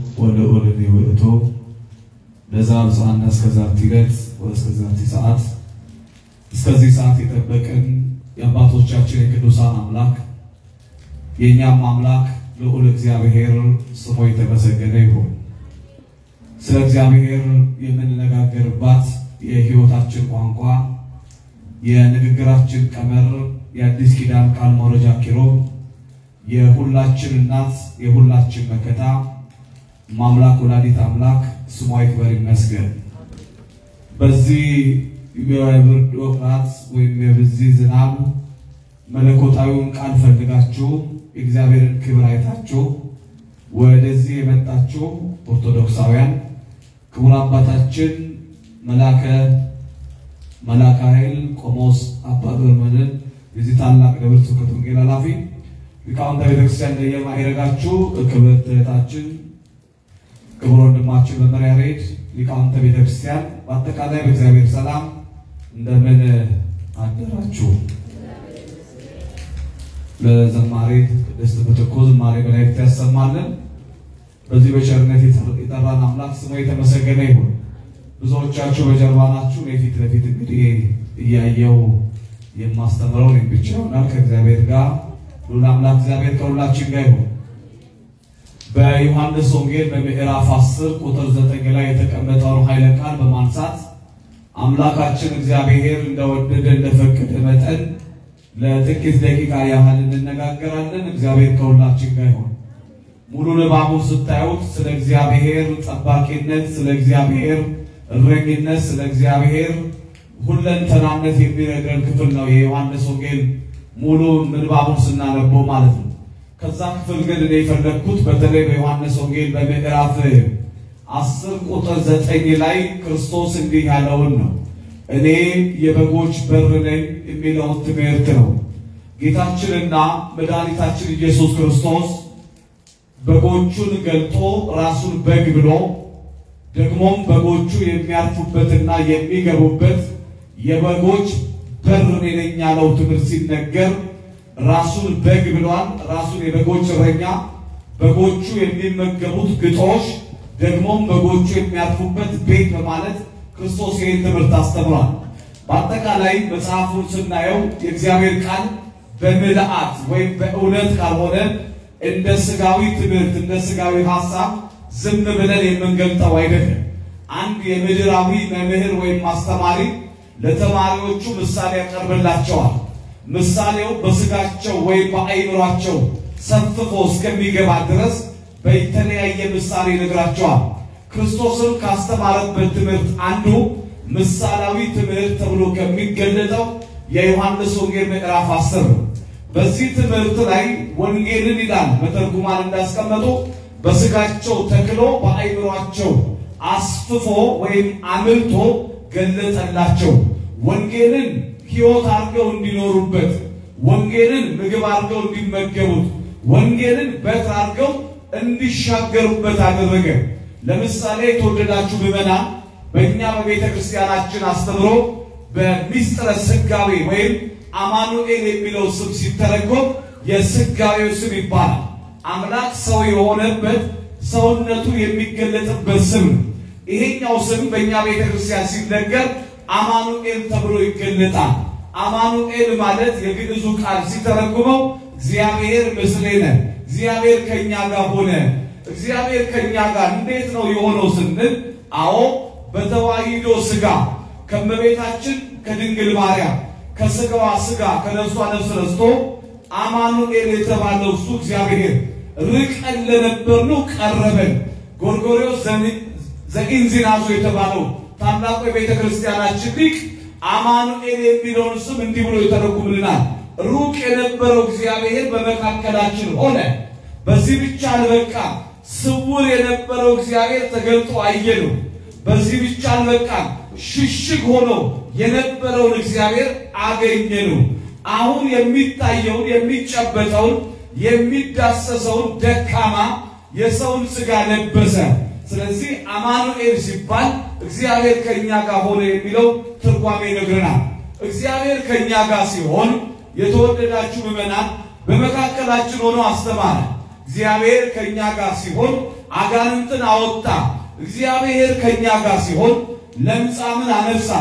ወልዑል ውእቱ ለዛ ብፅዓና እስከ ዛቲ ዕለት ወእስከ ዛቲ ሰዓት እስከዚህ ሰዓት የጠበቀን የአባቶቻችን የቅዱሳን አምላክ የእኛም አምላክ ልዑል እግዚአብሔር ስሙ የተመሰገነ ይሁን። ስለ እግዚአብሔር የምንነጋገርባት የሕይወታችን ቋንቋ የንግግራችን ቀመር የአዲስ ኪዳን ቃል መውረጃ ኪሮብ የሁላችን እናት የሁላችን መከታ ማምላክ ወላዲት አምላክ ስሟ ይክበር ይመስገን። በዚህ የብርድ ወቅት ወይም የበዚህ ዝናብ መለኮታዊውን ቃል ፈልጋችሁ የእግዚአብሔርን ክብር አይታችሁ ወደዚህ የመጣችሁ ኦርቶዶክሳውያን ክቡር አባታችን መላከ መላከ ኃይል ቆሞስ አባ ገብረመድኅን የዚህ ታላቅ ደብረ ስብከት ወንጌል ኃላፊ ሊቃውንተ ቤተክርስቲያን እንደየማዕረጋችሁ ክብርት እህታችን ክቡር ወንድማችን መመሪያ ሬድ ሊቃውንተ ቤተክርስቲያን በአጠቃላይ በእግዚአብሔር ሰላም እንደምን አደራችሁ። ለዘማሪ ቅድስት ምትኩ ዝማሬ መላእክት ያሰማልን። በዚህ በቸርነት የጠራን አምላክ ስሙ የተመሰገነ ይሁን። ብዙዎቻችሁ በጀርባ ናችሁ። የፊት ለፊት እንግዲህ እያየው የማስተምረው እኔም ብቻ ይሆናል ከእግዚአብሔር ጋር ሁሉ አምላክ እግዚአብሔር ከሁላችን ጋር ይሁን። በዮሐንስ ወንጌል በምዕራፍ 10 ቁጥር 9 ላይ የተቀመጠውን ኃይለ ቃል በማንሳት አምላካችን እግዚአብሔር እንደወደደ እንደፈቀደ መጠን ለጥቂት ደቂቃ ያህል እንነጋገራለን። እግዚአብሔር ከሁላችን ጋር ይሁን። ሙሉ ንባቡን ስታዩት ስለ እግዚአብሔር ጠባቂነት፣ ስለ እግዚአብሔር እረኝነት፣ ስለ እግዚአብሔር ሁለንተናነት የሚነግረን ክፍል ነው የዮሐንስ ወንጌል ሙሉ ምንባቡን ስናነበው ማለት ነው። ከዛ ክፍል ግን እኔ የፈለግኩት በተለይ በዮሐንስ ወንጌል በምዕራፍ አስር ቁጥር ዘጠኝ ላይ ክርስቶስ እንዲህ ያለውን ነው። እኔ የበጎች በር ነኝ የሚለውን ትምህርት ነው። ጌታችንና መድኃኒታችን ኢየሱስ ክርስቶስ በጎቹን ገልጦ ራሱን በግ ብሎ ደግሞም በጎቹ የሚያርፉበትና የሚገቡበት የበጎች በር እኔ ነኝ ያለው ትምህርት ሲነገር ራሱን በግ ብሏል። ራሱን የበጎች እረኛ፣ በጎቹ የሚመገቡት ግጦሽ፣ ደግሞም በጎቹ የሚያርፉበት ቤት በማለት ክርስቶስ ይህን ትምህርት አስተምሯል። በአጠቃላይ መጽሐፉን ስናየው የእግዚአብሔር ቃል በምልአት ወይም በእውነት ካልሆነ እንደ ስጋዊ ትምህርት እንደ ስጋዊ ሐሳብ ዝም ብለን የምንገልጠው አይደለም። አንድ የምድራዊ መምህር ወይም አስተማሪ ለተማሪዎቹ ምሳሌ ያቀርብላቸዋል። ምሳሌው በስጋቸው ወይም በአይምሯቸው ሰፍፎ እስከሚገባ ድረስ በተለያየ ምሳሌ ይነግራቸዋል። ክርስቶስን ካስተማረበት ትምህርት አንዱ ምሳሌያዊ ትምህርት ተብሎ ከሚገለጠው የዮሐንስ ወንጌል ምዕራፍ አስር ነው። በዚህ ትምህርት ላይ ወንጌልን ይላል መተርጉማን እንዳስቀመጡ በስጋቸው ተክሎ በአይምሯቸው አስፍፎ ወይም አምልቶ ገለጠላቸው። ወንጌልን ሕይወት አድርገው እንዲኖሩበት፣ ወንጌልን ምግብ አድርገው እንዲመገቡት፣ ወንጌልን በትር አድርገው እንዲሻገሩበት አደረገ። ለምሳሌ የተወደዳችሁ ምዕመናን በእኛ በቤተ ክርስቲያናችን አስተምሮ በሚስጥረ ስጋዌ ወይም አማኑኤል የሚለው ስም ሲተረጎም የስጋዌው ስም ይባላል። አምላክ ሰው የሆነበት ሰውነቱ የሚገለጥበት ስም ነው። ይሄኛው ስም በእኛ ቤተ ክርስቲያን ሲነገር አማኑኤል ተብሎ ይገለጣል። አማኑኤል ማለት የግዕዙ ቃል ሲተረጉመው እግዚአብሔር ምስሌነ፣ እግዚአብሔር ከኛ ጋር ሆነ። እግዚአብሔር ከኛ ጋር እንዴት ነው የሆነው ስንል፣ አዎ በተዋሂዶ ስጋ ከመቤታችን ከድንግል ማርያም ከስጋዋ ስጋ ከነፍሷ ነፍስ ረስቶ አማኑኤል የተባለው እሱ እግዚአብሔር ርቀን ለነበርነው ቀረበን። ጎርጎርዮስ ዘኢንዚናዞ የተባለው ታላቁ የቤተ ክርስቲያናችን ሊቅ አማኑኤል የሚለውን ስም እንዲህ ብሎ ይተረጉምልናል። ሩቅ የነበረው እግዚአብሔር በመካከላችን ሆነ። በዚህ ብቻ አልበቃ፣ ስውር የነበረው እግዚአብሔር ተገልጦ አየነው። በዚህ ብቻ አልበቃ፣ ሽሽግ ሆኖ የነበረውን እግዚአብሔር አገኘነው። አሁን የሚታየውን የሚጨበጠውን የሚዳሰሰውን ደካማ የሰውን ሥጋ ለበሰ። ስለዚህ አማኑኤል ሲባል እግዚአብሔር ከኛ ጋር ሆነ የሚለው ትርጓሜ ይነግረናል። እግዚአብሔር ከኛ ጋር ሲሆን የተወደዳችሁ ምዕመናን በመካከላችን ሆኖ አስተማረ። እግዚአብሔር ከኛ ጋር ሲሆን አጋንንትን አወጣ። እግዚአብሔር ከኛ ጋር ሲሆን ለምጻምን አነሳ።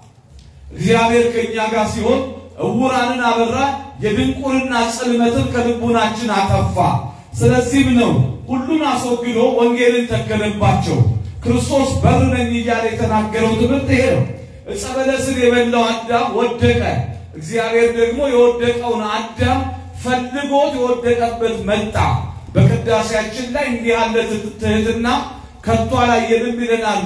እግዚአብሔር ከኛ ጋር ሲሆን እውራንን አበራ፣ የድንቁርና ጽልመትን ከልቡናችን አጠፋ። ስለዚህም ነው ሁሉን አስወግዶ ወንጌልን ተከለባቸው። ክርስቶስ በር ነኝ እያለ የተናገረው ትምህርት ይሄ ነው። ዕፀ በለስን የበላው አዳም ወደቀ። እግዚአብሔር ደግሞ የወደቀውን አዳም ፈልጎት የወደቀበት መጣ። በቅዳሴያችን ላይ እንዲህ ያለ ትህትና ከቶ አላየንም ይለናል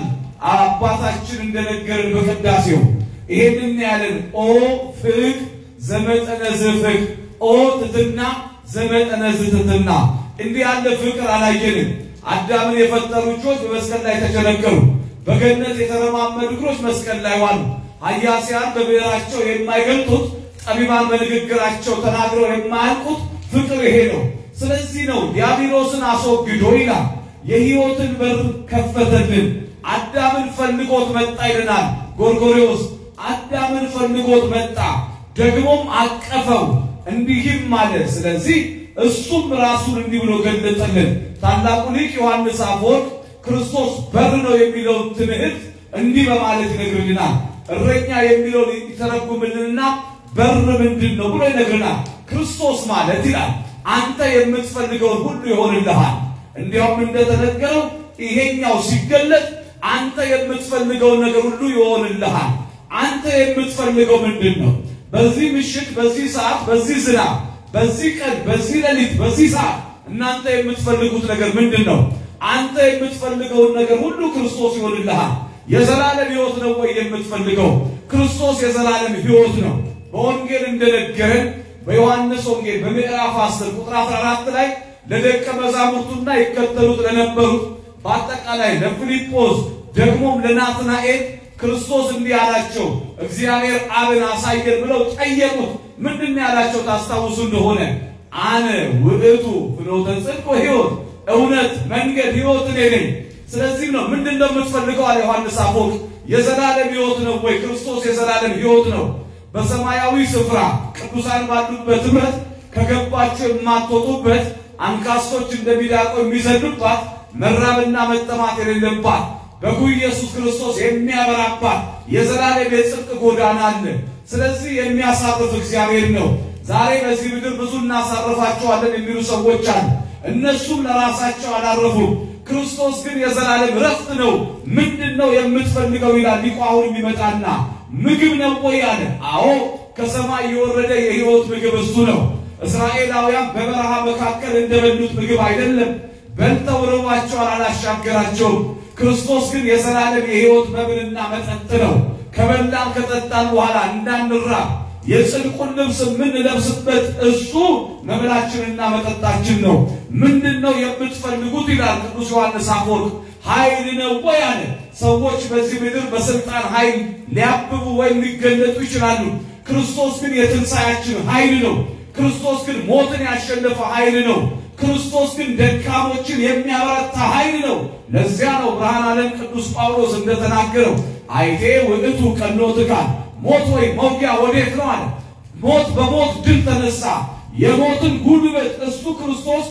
አባታችን እንደነገርን በቅዳሴው ይሄንን ያለን ኦ ፍቅ ዘመጠነ ዝፍቅ ኦ ትትና ዘመጠነ ዝትትና እንዲህ ያለ ፍቅር አላየንም። አዳምን የፈጠሩ እጆች በመስቀል ላይ ተቸነከሩ። በገነት የተረማመዱ እግሮች መስቀል ላይ ዋሉ። ኃያሲያን በብዕራቸው የማይገልጡት ጠቢባን በንግግራቸው ተናግረው የማያልቁት ፍቅር ይሄ ነው። ስለዚህ ነው ዲያብሎስን አስወግዶ ይላል የሕይወትን በር ከፈተልን። አዳምን ፈልጎት መጣ ይለናል ጎርጎርዮስ። አዳምን ፈልጎት መጣ፣ ደግሞም አቀፈው፣ እንዲህም አለ። ስለዚህ እሱም ራሱን እንዲህ ብሎ ገለጠልን። ታላቁ ሊቅ ዮሐንስ አፈወርቅ ክርስቶስ በር ነው የሚለውን ትምህርት እንዲህ በማለት ይነግርልናል። እረኛ የሚለውን ይተረጉምልንና በር ምንድን ነው ብሎ ይነግርናል። ክርስቶስ ማለት ይላል አንተ የምትፈልገውን ሁሉ ይሆንልሃል። እንዲያውም እንደተነገረው ይሄኛው ሲገለጥ አንተ የምትፈልገውን ነገር ሁሉ ይሆንልሃል። አንተ የምትፈልገው ምንድን ነው? በዚህ ምሽት፣ በዚህ ሰዓት፣ በዚህ ዝናብ፣ በዚህ ቀን፣ በዚህ ሌሊት፣ በዚህ ሰዓት እናንተ የምትፈልጉት ነገር ምንድን ነው? አንተ የምትፈልገውን ነገር ሁሉ ክርስቶስ ይሆንልሃል። የዘላለም ሕይወት ነው ወይ የምትፈልገው? ክርስቶስ የዘላለም ሕይወት ነው። በወንጌል እንደነገረን በዮሐንስ ወንጌል በምዕራፍ 10 ቁጥር 14 ላይ ለደቀ መዛሙርቱና ይከተሉት ለነበሩት በአጠቃላይ ለፊልጶስ ደግሞም ለናትናኤል ክርስቶስ እንዲህ አላቸው። እግዚአብሔር አብን አሳየን ብለው ጠየቁት። ምንድን ያላቸው ታስታውሱ እንደሆነ አነ ውእቱ ፍኖተ ጽድቅ ወሕይወት፣ እውነት መንገድ ሕይወት እኔ ነኝ። ስለዚህም ነው ምንድን ነው የምትፈልገው አለ ዮሐንስ አፈወርቅ። የዘላለም ሕይወት ነው ወይ? ክርስቶስ የዘላለም ሕይወት ነው። በሰማያዊ ስፍራ ቅዱሳን ባሉበት ኅብረት ከገባቸው የማትወጡበት አንካሶች እንደሚዳቆ የሚዘሉባት መራብና መጠማት የሌለባት በጉ ኢየሱስ ክርስቶስ የሚያበራባት የዘላለም የጽድቅ ጎዳና አለ። ስለዚህ የሚያሳርፍ እግዚአብሔር ነው። ዛሬ በዚህ ምድር ብዙ እናሳርፋቸዋለን የሚሉ ሰዎች አሉ። እነሱም ለራሳቸው አላረፉም። ክርስቶስ ግን የዘላለም ረፍት ነው። ምንድን ነው የምትፈልገው ይላል ሊቁ አሁን የሚመጣና ምግብ ነው ወይ አለ። አዎ ከሰማይ የወረደ የሕይወት ምግብ እሱ ነው። እስራኤላውያን በበረሃ መካከል እንደበሉት ምግብ አይደለም። በልተው ርቧቸዋል፣ አላሻገራቸውም። ክርስቶስ ግን የዘላለም የሕይወት መብልና መጠጥ ነው። ከበላን ከጠጣን በኋላ እንዳንራብ የጽድቁን ልብስ የምንለብስበት እሱ መብላችንና መጠጣችን ነው። ምንድን ነው የምትፈልጉት ይላል ቅዱስ ዮሐንስ አፈወርቅ። ኃይል ነው ወይ አለ። ሰዎች በዚህ ምድር በስልጣን ኃይል ሊያብቡ ወይም ሊገለጡ ይችላሉ። ክርስቶስ ግን የትንሣያችን ኃይል ነው። ክርስቶስ ግን ሞትን ያሸነፈ ኃይል ነው። ክርስቶስ ግን ደካሞችን የሚያበረታ ኃይል ነው። ለዚያ ነው ብርሃነ ዓለም ቅዱስ ጳውሎስ እንደተናገረው አይቴ ውእቱ ቀኖትካ ሞት ወይ መውጊያ ወዴት ነው አለ። ሞት በሞት ድል ተነሳ። የሞትን ጉልበት እሱ ክርስቶስ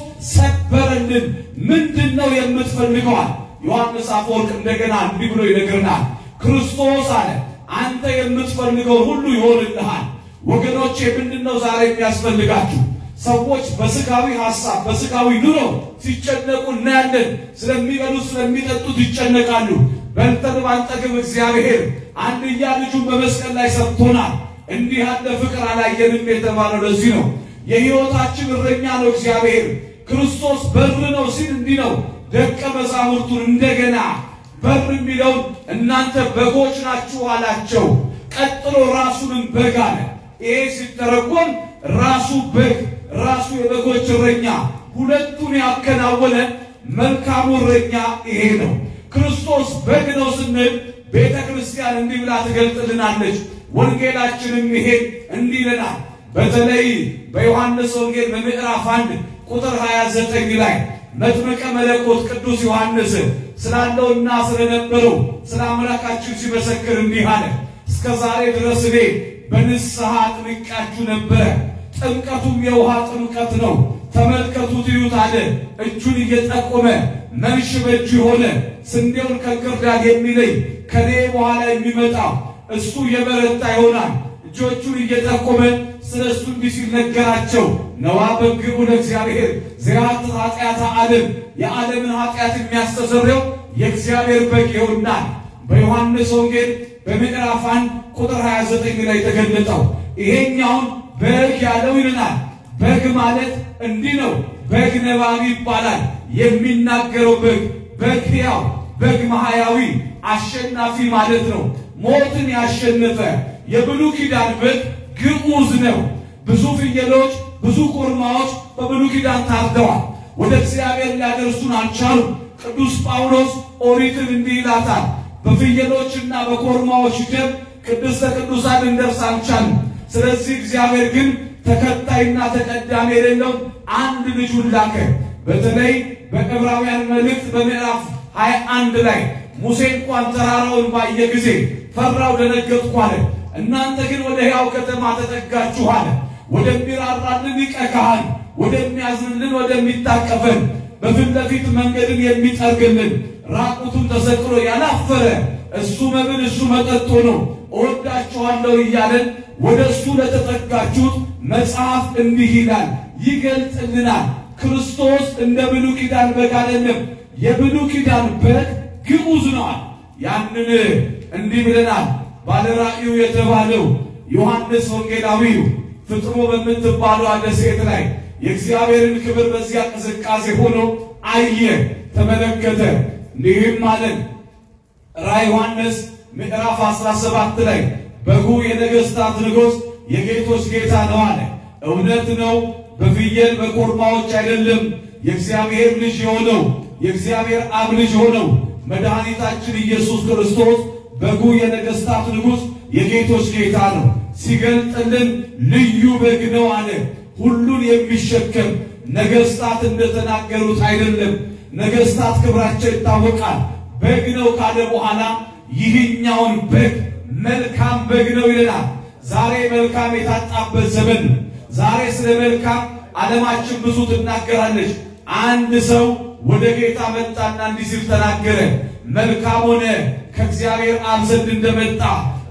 ሰበረልን። ምንድን ነው የምትፈልገዋል? ዮሐንስ አፈወርቅ እንደገና እንዲህ ብሎ ይነግርናል። ክርስቶስ አለ አንተ የምትፈልገውን ሁሉ ይሆንልሃል። ወገኖቼ ምንድን ነው ዛሬ የሚያስፈልጋችሁ? ሰዎች በስጋዊ ሐሳብ በስጋዊ ኑሮ ሲጨነቁ እናያለን። ስለሚበሉት ስለሚጠጡት ይጨነቃሉ። በልተን ባንጠግብ እግዚአብሔር አንድያ ልጁን በመስቀል ላይ ሰጥቶናል። እንዲህ ያለ ፍቅር አላየንም የተባለው ለዚህ ነው። የሕይወታችን እረኛ ነው እግዚአብሔር። ክርስቶስ በር ነው ሲል እንዲህ ነው። ደቀ መዛሙርቱን እንደገና በር የሚለውን እናንተ በጎች ናችሁ አላቸው። ቀጥሎ ራሱንም በግ አለ። ይሄ ሲተረጎም ራሱ በግ ራሱ የበጎች እረኛ ሁለቱን ያከናወነ መልካሙ እረኛ ይሄ ነው። ክርስቶስ በግ ነው ስንል ቤተ ክርስቲያን እንዲህ ብላ ትገልጥልናለች። ወንጌላችንም ይሄን እንዲህ ይለናል። በተለይ በዮሐንስ ወንጌል በምዕራፍ አንድ ቁጥር 29 ላይ መጥምቀ መለኮት ቅዱስ ዮሐንስ ስላለውና ስለነበረው ስለ አምላካችን ሲመሰክር እንዲህ አለ። እስከ ዛሬ ድረስ እኔ በንስሐ አጥምቄያችሁ ነበረ። ጥምቀቱም የውሃ ጥምቀት ነው። ተመልከቱት፣ እዩት አለ። እጁን እየጠቆመ መንሽ በእጁ የሆነ ስንዴውን ከእንክርዳድ የሚለይ ከኔ በኋላ የሚመጣ እሱ የበረታ ይሆናል። እጆቹን እየጠቆመ ስለ እሱ እንዲህ ሲል ነገራቸው። ነዋ በግቡ ለእግዚአብሔር ዘያት ኃጢአተ ዓለም የዓለምን ኃጢአት የሚያስተሰርየው የእግዚአብሔር በግ ይሆናል። በዮሐንስ ወንጌል በምዕራፍ አንድ ቁጥር 29 ላይ የተገለጠው ይሄኛውን በግ ያለው ይልናል። በግ ማለት እንዲህ ነው። በግ ነባቢ ይባላል። የሚናገረው በግ በግ ሕያው በግ ማህያዊ አሸናፊ ማለት ነው። ሞትን ያሸነፈ የብሉይ ኪዳን በግ ግዑዝ ነው። ብዙ ፍየሎች፣ ብዙ ኮርማዎች በብሉይ ኪዳን ታርደዋል። ወደ እግዚአብሔር ሊያደርሱን አልቻሉም። ቅዱስ ጳውሎስ ኦሪትን እንዲህ ይላታል፣ በፍየሎችና በኮርማዎች ደም ቅድስተ ቅዱሳን ልንደርስ አልቻልም። ስለዚህ እግዚአብሔር ግን ተከታይና ተቀዳሚ የሌለው አንድ ልጁን ላከ። በተለይ በዕብራውያን መልእክት በምዕራፍ 21 ላይ ሙሴ እንኳን ተራራውን ባየ ጊዜ ፈራው፣ ደነገጥኩ አለ። እናንተ ግን ወደ ሕያው ከተማ ተጠጋችሁ አለ። ወደሚራራልን ሊቀ ካህን፣ ወደሚያዝንልን፣ ወደሚታቀፈን በፊት ለፊት መንገድን የሚጠርግልን ራቁቱን ተሰቅሎ ያላፈረ እሱ መብል እሱ መጠጥ ሆኖ እወዳችኋለሁ እያለን ወደ እሱ ለተጠጋችሁት መጽሐፍ እንዲህ ይላል፣ ይገልጥልናል። ክርስቶስ እንደ ብሉይ ኪዳን በግ አይደለም። የብሉይ ኪዳን በግ ግዑዝ ነዋል። ያንን እንዲህ ብለናል። ባለራእዩ የተባለው ዮሐንስ ወንጌላዊው ፍጥሞ በምትባለው ደሴት ላይ የእግዚአብሔርን ክብር በዚያ ቅዝቃዜ ሆኖ አየ፣ ተመለከተ። እንዲህም አለን ራዕይ ዮሐንስ ምዕራፍ 17 ላይ በጉ የነገሥታት ንጉሥ የጌቶች ጌታ ነው አለ። እውነት ነው። በፍየል በኮርማዎች አይደለም። የእግዚአብሔር ልጅ የሆነው የእግዚአብሔር አብ ልጅ የሆነው መድኃኒታችን ኢየሱስ ክርስቶስ በጉ የነገሥታት ንጉሥ የጌቶች ጌታ ነው። ሲገልጥልን ልዩ በግ ነው አለ። ሁሉን የሚሸከም ነገሥታት እንደተናገሩት አይደለም። ነገሥታት ክብራቸው ይታወቃል። በግ ነው ካለ በኋላ ይህኛውን በግ መልካም በግ ነው ይለናል። ዛሬ መልካም የታጣበት ዘመን ነው። ዛሬ ስለ መልካም ዓለማችን ብዙ ትናገራለች። አንድ ሰው ወደ ጌታ መጣና እንዲህ ሲል ተናገረ። መልካም ሆነ ከእግዚአብሔር አብ ዘንድ እንደመጣ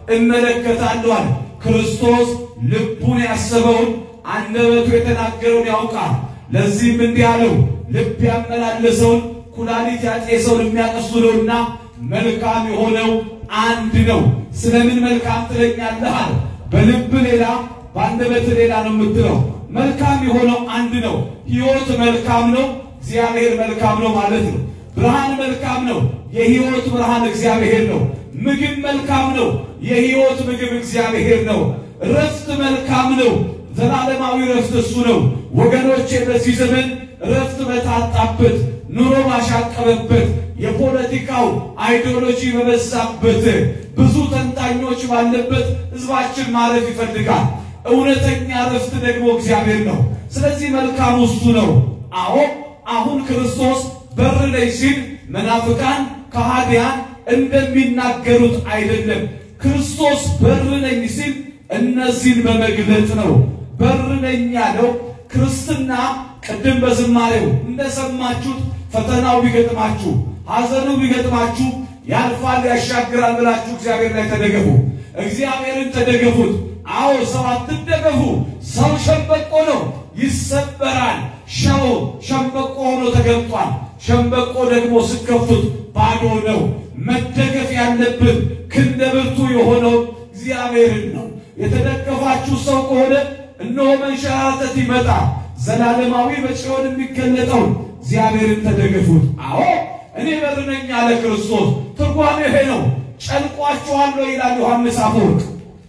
እመለከታለሁ። ክርስቶስ ልቡን ያሰበውን አንደበቱ የተናገረውን ያውቃል። ለዚህም እንዲህ አለው፣ ልብ ያመላለሰውን ኩላሊት ያጤሰውን የሚያቀሱ ነውና መልካም የሆነው አንድ ነው። ስለምን መልካም ትለኛለህ አለ። በልብ ሌላ በአንደበት ሌላ ነው የምትለው። መልካም የሆነው አንድ ነው። ሕይወት መልካም ነው፣ እግዚአብሔር መልካም ነው ማለት ነው። ብርሃን መልካም ነው፣ የሕይወት ብርሃን እግዚአብሔር ነው። ምግብ መልካም ነው፣ የሕይወት ምግብ እግዚአብሔር ነው። ረፍት መልካም ነው፣ ዘላለማዊ ረፍት እሱ ነው። ወገኖቼ በዚህ ዘመን ረፍት በታጣበት ኑሮ ባሻቀበበት የፖለቲካው አይዲዮሎጂ በበዛበት ብዙ ተንታኞች ባለበት ሕዝባችን ማረፍ ይፈልጋል። እውነተኛ ረፍት ደግሞ እግዚአብሔር ነው። ስለዚህ መልካሙ እሱ ነው። አዎ አሁን ክርስቶስ በር ላይ ሲል መናፍቃን ከሃዲያን እንደሚናገሩት አይደለም። ክርስቶስ በር ነኝ ሲል እነዚህን በመግለጥ ነው። በር ነኝ ያለው ክርስትና ቅድም በዝማሬው እንደሰማችሁት ፈተናው ቢገጥማችሁ ሐዘኑ ቢገጥማችሁ ያልፋል ያሻግራል ብላችሁ እግዚአብሔር ላይ ተደገፉ። እግዚአብሔርን ተደገፉት። አዎ ሰው አትደገፉ። ሰው ሸምበቆ ነው፣ ይሰበራል። ሸው ሸምበቆ ሆኖ ተገልጧል። ሸምበቆ ደግሞ ስከፍቱት ባዶ ነው። መደገፍ ያለብን ክንደ ብርቱ የሆነው እግዚአብሔርን ነው። የተደገፋችሁ ሰው ከሆነ እነሆ መንሸራተት ይመጣ ዘላለማዊ በጽዮን የሚገለጠው እግዚአብሔርን ተደገፉት። አዎ እኔ በር ነኝ አለ ክርስቶስ። ትርጓሜ ይሄ ነው። ጨንቋችኋል ወይ ይላል ዮሐንስ አፈወርቅ።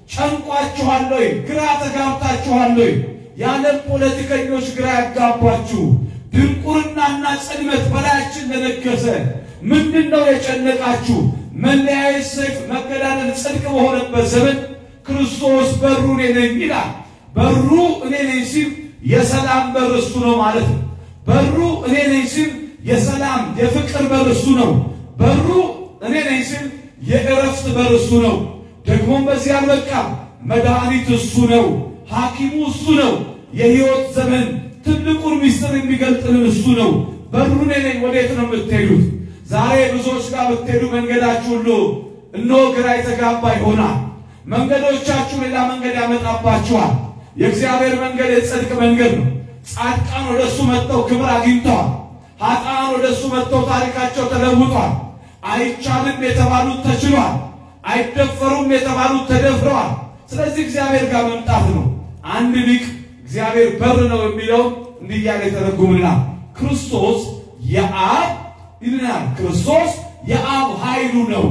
ጨንቋችኋል ወይ? ግራ ተጋብታችኋል ወይ? የዓለም ፖለቲከኞች ግራ ያጋባችሁ፣ ድንቁርናና ጽልመት በላያችን ለነገሰ ምንድን ነው የጨነቃችሁ? መለያየት፣ ሰይፍ፣ መገዳደል ጽድቅ በሆነበት ዘመን ክርስቶስ በሩ እኔ ነኝ ይላል። በሩ እኔ ነኝ ሲል የሰላም በር እሱ ነው ማለት ነው። በሩ እኔ ነኝ ሲል የሰላም የፍቅር በር እሱ ነው። በሩ እኔ ነኝ ሲል የእረፍት በር እሱ ነው። ደግሞም በዚህ አልበቃም። መድኃኒት እሱ ነው። ሐኪሙ እሱ ነው። የሕይወት ዘመን ትልቁን ምስጢር የሚገልጥልን እሱ ነው። በሩ እኔ ነኝ። ወዴት ነው የምትሄዱት? ዛሬ ብዙዎች ጋር ብትሄዱ መንገዳችሁ ሁሉ እነሆ ግራ የተጋባ ይሆናል። መንገዶቻችሁ ሌላ መንገድ ያመጣባችኋል። የእግዚአብሔር መንገድ የጽድቅ መንገድ ነው። ጻድቃን ወደ እሱ መጥተው ክብር አግኝተዋል። ኃጥአን ወደ እሱ መጥተው ታሪካቸው ተለውጧል። አይቻልም የተባሉት ተችሏል። አይደፈሩም የተባሉት ተደፍረዋል። ስለዚህ እግዚአብሔር ጋር መምጣት ነው። አንድ ሊቅ እግዚአብሔር በር ነው የሚለው እንዲህ እያለ የተረጉምልናል። ክርስቶስ የአብ ይልናል። ክርስቶስ የአብ ኃይሉ ነው።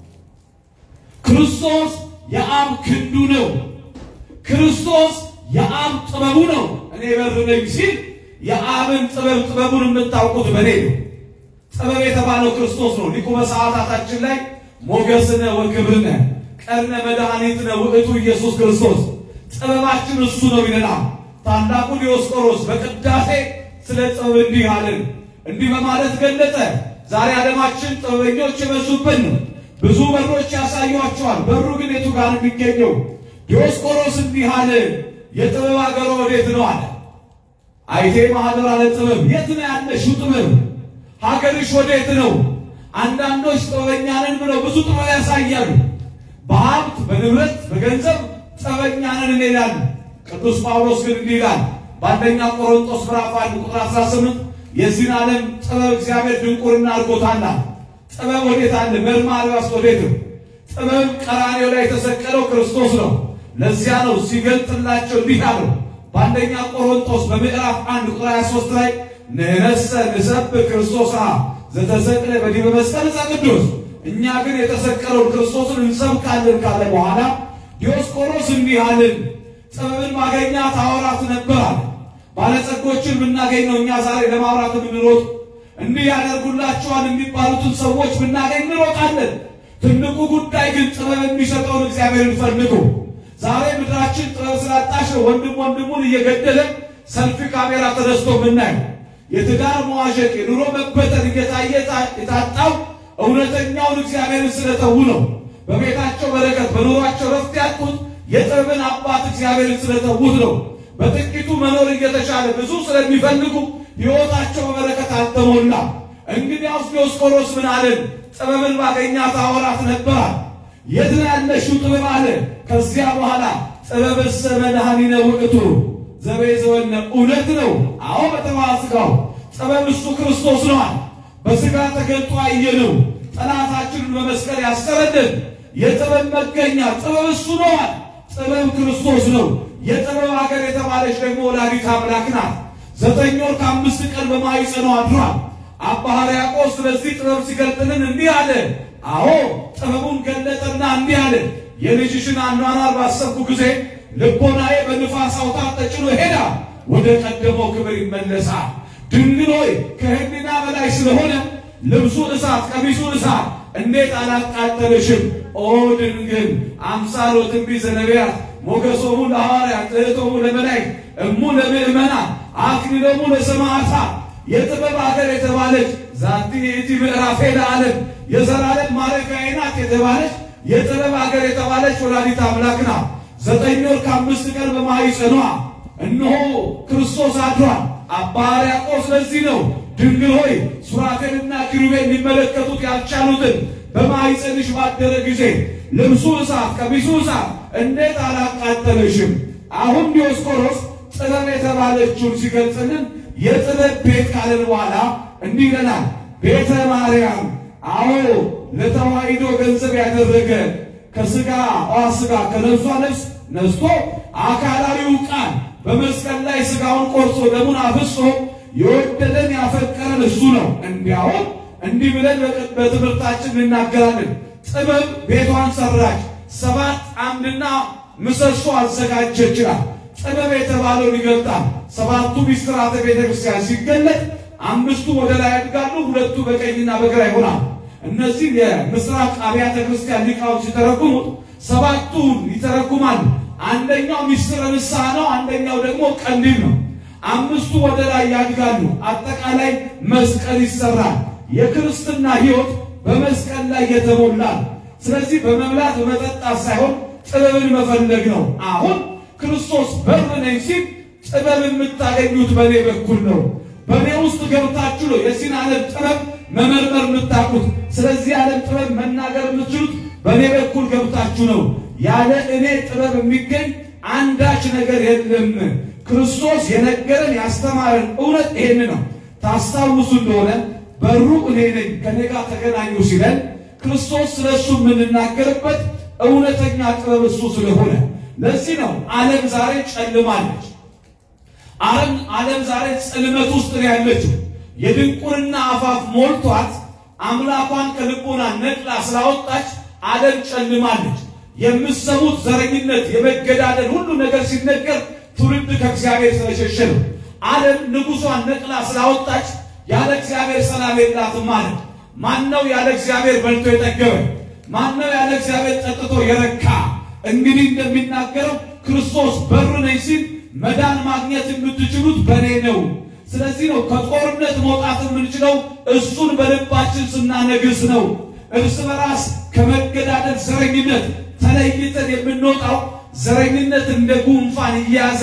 ክርስቶስ የአብ ክንዱ ነው። ክርስቶስ የአብ ጥበቡ ነው። እኔ በር ነኝ ሲል የአብን ጥበብ ጥበቡን የምታውቁት በኔ ነው። ጥበብ የተባለው ክርስቶስ ነው። ሊቁ በሰዓታታችን ላይ ሞገስነ ወክብርነ ቀርነ መድኃኒትነ ውእቱ ኢየሱስ ክርስቶስ ጥበባችን እሱ ነው ይለናል። ታላቁ ዲዮስቆሮስ በቅዳሴ ስለ ጥበብ እንዲህ አለን። እንዲህ በማለት ገለጠ። ዛሬ ዓለማችን ጥበበኞች የበዙብን ነው። ብዙ በሮች ያሳዩአቸዋል። በሩ ግን የቱ ጋር የሚገኘው? ዲዮስቆሮስ እንዲህ አለ። የጥበብ አገሮ ወዴት ነው አለ። አይቴ ማህደር አለ ጥበብ የት ነው ያለሽው? ጥበብ ሀገርሽ ወዴት ነው? አንዳንዶች ጥበበኛ ነን ብለው ብዙ ጥበብ ያሳያሉ። በሀብት በንብረት በገንዘብ ጥበበኛ ነን እንላለን። ቅዱስ ጳውሎስ ግን እንዲህ ይላል በአንደኛ ቆሮንቶስ ምዕራፍ 1 ቁጥር 18 የዚህን ዓለም ጥበብ እግዚአብሔር ድንቁርና አድርጎታል። ጥበብ ወዴት አለ? መርማሪዋስ ወዴት ነው? ጥበብ ቀራንዮ ላይ የተሰቀለው ክርስቶስ ነው። ለዚያ ነው ሲገልጥላቸው እንዲህ አለው በአንደኛ ቆሮንቶስ በምዕራፍ 1 ቁጥር 23 ላይ ንሕነሰ ንሰብክ ክርስቶስ ዘተሰቅለ በዲበ መስቀል ቅዱስ እኛ ግን የተሰቀለውን ክርስቶስን እንሰብካለን ካለ በኋላ ዲዮስቆሮስ እንዲህ አልን፣ ጥበብን ማገኛት አወራት ነበር አለ። ባለጸጎችን ብናገኝ ነው እኛ ዛሬ ለማውራት የምንሮጥ። እንዲህ ያደርጉላቸዋል የሚባሉትን ሰዎች ብናገኝ እንሮጣለን። ትልቁ ጉዳይ ግን ጥበብ የሚሰጠውን እግዚአብሔርን ፈልጉ። ዛሬ ምድራችን ጥበብ ስላጣሽ ነው ወንድም ወንድሙን እየገደለ ሰልፊ ካሜራ ተነስቶ የምናየው። የትዳር መዋዠቅ፣ የኑሮ መበተን እየታየ የታጣው እውነተኛውን እግዚአብሔርን ስለተዉ ነው። በቤታቸው በረከት በኑሯቸው ረፍት ያጡት የጥበብን አባት እግዚአብሔርን ስለተዉት ነው። በጥቂቱ መኖር እየተቻለ ብዙ ስለሚፈልጉ ሕይወታቸው በበረከት አልተሞላ። እንግዲያውስ ዲዮስቆሮስ ምን አለን? ጥበብን ባገኛት አወራት ነበራል። የት ነው ያለሽው ጥበብ አለ። ከዚያ በኋላ ጥበብሰ መድኃኒነ ውእቱ ዘቤዘወነ እውነት ነው። አዎ በተዋስጋው ጥበብ እሱ ክርስቶስ ነዋል። በሥጋ ተገልጦ አየነው። ጠላታችንን በመስቀል ያሰረልን የጥበብ መገኛ ጥበብ እሱ ነዋል። ጥበብ ክርስቶስ ነው። የጥበብ ሀገር የተባለች ደግሞ ወላዲት አምላክ ናት። ዘጠኝ ወር ከአምስት ቀን በማኅፀኗ አድሯል። አባ ሕርያቆስ ስለዚህ ጥበብ ሲገልጥልን እንዲህ አለ። አዎ ጥበቡን ገለጠና እንዲህ አለ። የልጅሽን አኗኗር ባሰብኩ ጊዜ ልቦናዬ በንፋስ አውታር ተጭኖ ሄዳ ወደ ቀደመው ክብር ይመለሳል። ድንግል ሆይ ከሕሊና በላይ ስለሆነ ልብሱ እሳት፣ ቀሚሱ እሳት እንዴት አላቃጠለሽም? ኦ ድንግል አምሳሎ ትንቢተ ነቢያት ሞገሶሙ ለሐዋርያት ትሕቶሙ ለመላእክት እሙ ለምእመናን አክሊሎሙ ለሰማዕታት የጥበብ ሀገር የተባለች ዛቲ ይእቲ ምዕራፌ ለዓለም የዘላለም ማረፊያዬ ናት የተባለች የጥበብ ሀገር የተባለች ወላዲት አምላክ ናት። ዘጠኝ ወር ከአምስት ቀን በማኅፀኗ እነሆ ክርስቶስ አድሯል። አባ ሕርያቆስ ለዚህ ነው ድንግል ሆይ ሱራፌልና ኪሩቤል ሊመለከቱት ያልቻሉትን በማኅፀንሽ ባደረ ጊዜ ልብሱ እሳት ቀሚሱ እሳት እንዴት አላቃጠለሽም? አሁን ዲዮስቆሮስ ጥበብ የተባለችውን ሲገልጽልን የጥበብ ቤት ካለን በኋላ እንዲህ ይለናል። ቤተ ማርያም አዎ ለተዋሕዶ ገንዘብ ያደረገ ከሥጋ ስጋ ከነፍሷ ነፍስ ነስቶ አካላዊው ቃል በመስቀል ላይ ሥጋውን ቆርሶ ደሙን አፍሶ የወደደን ያፈቀረን እሱ ነው። እንዲያውም እንዲህ ብለን በትምህርታችን እንናገራለን። ጥበብ ቤቷን ሰራች፣ ሰባት አምድና ምሰሶ አዘጋጀች ይችላል። ጥበብ የተባለውን ይገልጣል። ሰባቱ ሚስጥራተ ቤተ ክርስቲያን ሲገለጥ አምስቱ ወደ ላይ ያድጋሉ፣ ሁለቱ በቀኝና በግራ ይሆናል። እነዚህ የምስራቅ አብያተ ክርስቲያን ሊቃውንት ሲተረጉሙት ሰባቱን ይተረጉማሉ። አንደኛው ሚስጥረ ንስሐ ነው፣ አንደኛው ደግሞ ቀንዲል ነው። አምስቱ ወደ ላይ ያድጋሉ። አጠቃላይ መስቀል ይሰራል። የክርስትና ሕይወት በመስቀል ላይ የተሞላ ስለዚህ በመብላት በመጠጣት ሳይሆን ጥበብን መፈለግ ነው። አሁን ክርስቶስ በር ነኝ ሲል ጥበብ የምታገኙት በእኔ በኩል ነው። በእኔ ውስጥ ገብታችሁ ነው የዚህን ዓለም ጥበብ መመርመር የምታውቁት። ስለዚህ ዓለም ጥበብ መናገር የምትችሉት በእኔ በኩል ገብታችሁ ነው። ያለ እኔ ጥበብ የሚገኝ አንዳች ነገር የለም። ክርስቶስ የነገረን ያስተማረን እውነት ይሄን ነው። ታስታውሱ እንደሆነ በሩ እኔ ነኝ ከኔ ጋር ተገናኙ ሲለን ክርስቶስ ስለ እሱ የምንናገርበት እውነተኛ ጥበብ እሱ ስለሆነ ለዚህ ነው ዓለም ዛሬ ጨልማለች። ዓለም ዓለም ዛሬ ጽልመት ውስጥ ነው ያለችው። የድንቁርና አፋፍ ሞልቷት አምላኳን ከልቦና ነቅላ ስላወጣች ዓለም ጨልማለች። የምሰሙት ዘረኝነት፣ የመገዳደል ሁሉ ነገር ሲነገር ትውልድ ከእግዚአብሔር ስለሸሸ ነው። ዓለም ንጉሷን ነቅላ ስላወጣች ያለ እግዚአብሔር ሰላም የላትም ማለት። ማነው ያለ እግዚአብሔር በልቶ የጠገበ? ማነው ያለ እግዚአብሔር ጠጥቶ የረካ? እንግዲህ እንደሚናገረው ክርስቶስ በር ነኝ ሲል መዳን ማግኘት የምትችሉት በእኔ ነው። ስለዚህ ነው ከጦርነት መውጣት የምንችለው እሱን በልባችን ስናነግስ ነው። እርስ በራስ ከመገዳደል ዘረኝነት ተለይተን የምንወጣው ዘረኝነት እንደ ጉንፋን እየያዘ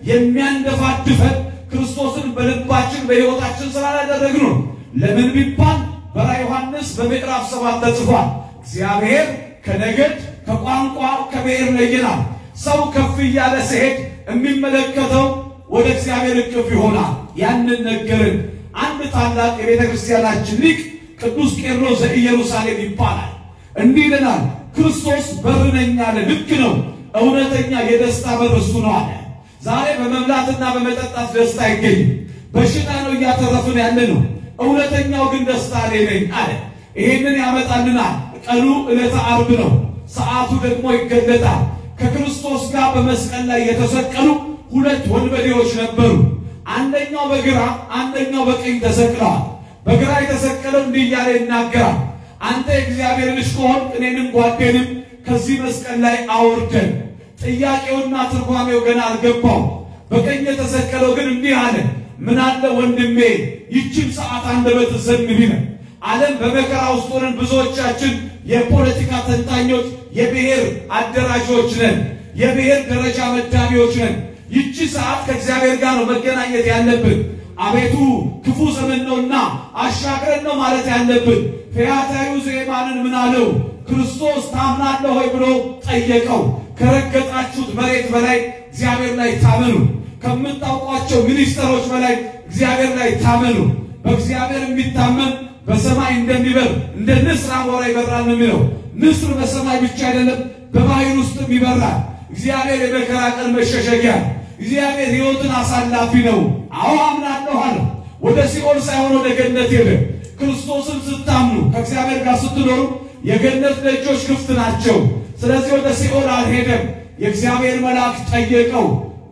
የሚያንደፋድፈን ክርስቶስን በልባችን በሕይወታችን ስላላደረግ ነው። ለምን ቢባል በራዕየ ዮሐንስ በምዕራፍ ሰባት ተጽፏል። እግዚአብሔር ከነገድ ከቋንቋ ከብሔር ለየናል። ሰው ከፍ እያለ ሲሄድ የሚመለከተው ወደ እግዚአብሔር እቅፍ ይሆናል። ያንን ነገርን። አንድ ታላቅ የቤተ ክርስቲያናችን ሊቅ ቅዱስ ቄርሎስ ዘኢየሩሳሌም ይባላል። እንዲህ ይለናል፣ ክርስቶስ በር ነኝ አለ። ልክ ነው። እውነተኛ የደስታ በር እሱ ነው አለ። ዛሬ በመብላትና በመጠጣት ደስታ አይገኝም። በሽታ ነው እያተረፍን ያለ ነው። እውነተኛው ግን ደስታ እኔ ነኝ አለ። ይሄንን ያመጣልናል። ቀኑ ዕለተ ዓርብ ነው። ሰዓቱ ደግሞ ይገለጣል። ከክርስቶስ ጋር በመስቀል ላይ የተሰቀሉ ሁለት ወንበዴዎች ነበሩ። አንደኛው በግራ አንደኛው በቀኝ ተሰቅለዋል። በግራ የተሰቀለው እንዲህ እያለ ይናገራል፣ አንተ የእግዚአብሔር ልጅ ከሆንክ እኔንም ጓዴንም ከዚህ መስቀል ላይ አውርደን። ጥያቄውና ትርጓሜው ገና አልገባው። በቀኝ የተሰቀለው ግን እንዲህ አለ፣ ምን አለ ወንድሜ ይችን ሰዓት አንደበት ዘን ቢለ ዓለም በመከራ ውስጥ ሆነን ብዙዎቻችን የፖለቲካ ተንታኞች፣ የብሔር አደራጆች ነን፣ የብሔር ደረጃ መዳቢዎች ነን። ይቺ ሰዓት ከእግዚአብሔር ጋር ነው መገናኘት ያለብን። አቤቱ ክፉ ዘመን ነውና አሻግረን ነው ማለት ያለብን። ፈያታዊው ዘየማንን ምን አለው? ክርስቶስ ታምናለህ ሆይ ብሎ ጠየቀው። ከረገጣችሁት መሬት በላይ እግዚአብሔር ላይ ታመኑ። ከምታውቋቸው ሚኒስተሮች በላይ እግዚአብሔር ላይ ታመኑ። በእግዚአብሔር የሚታመን በሰማይ እንደሚበር እንደ ንስር አሞራ ይበራል ነው የሚለው። ንስር በሰማይ ብቻ አይደለም በባህር ውስጥም ይበራል። እግዚአብሔር የመከራ ቀን መሸሸጊያ፣ እግዚአብሔር ሕይወትን አሳላፊ ነው። አዎ አምናለሁ አለ። ወደ ሲኦል ሳይሆን ወደ ገነት ሄደ። ክርስቶስን ስታምኑ ከእግዚአብሔር ጋር ስትኖሩ የገነት ደጆች ክፍት ናቸው። ስለዚህ ወደ ሲኦል አልሄደም። የእግዚአብሔር መልአክ ጠየቀው።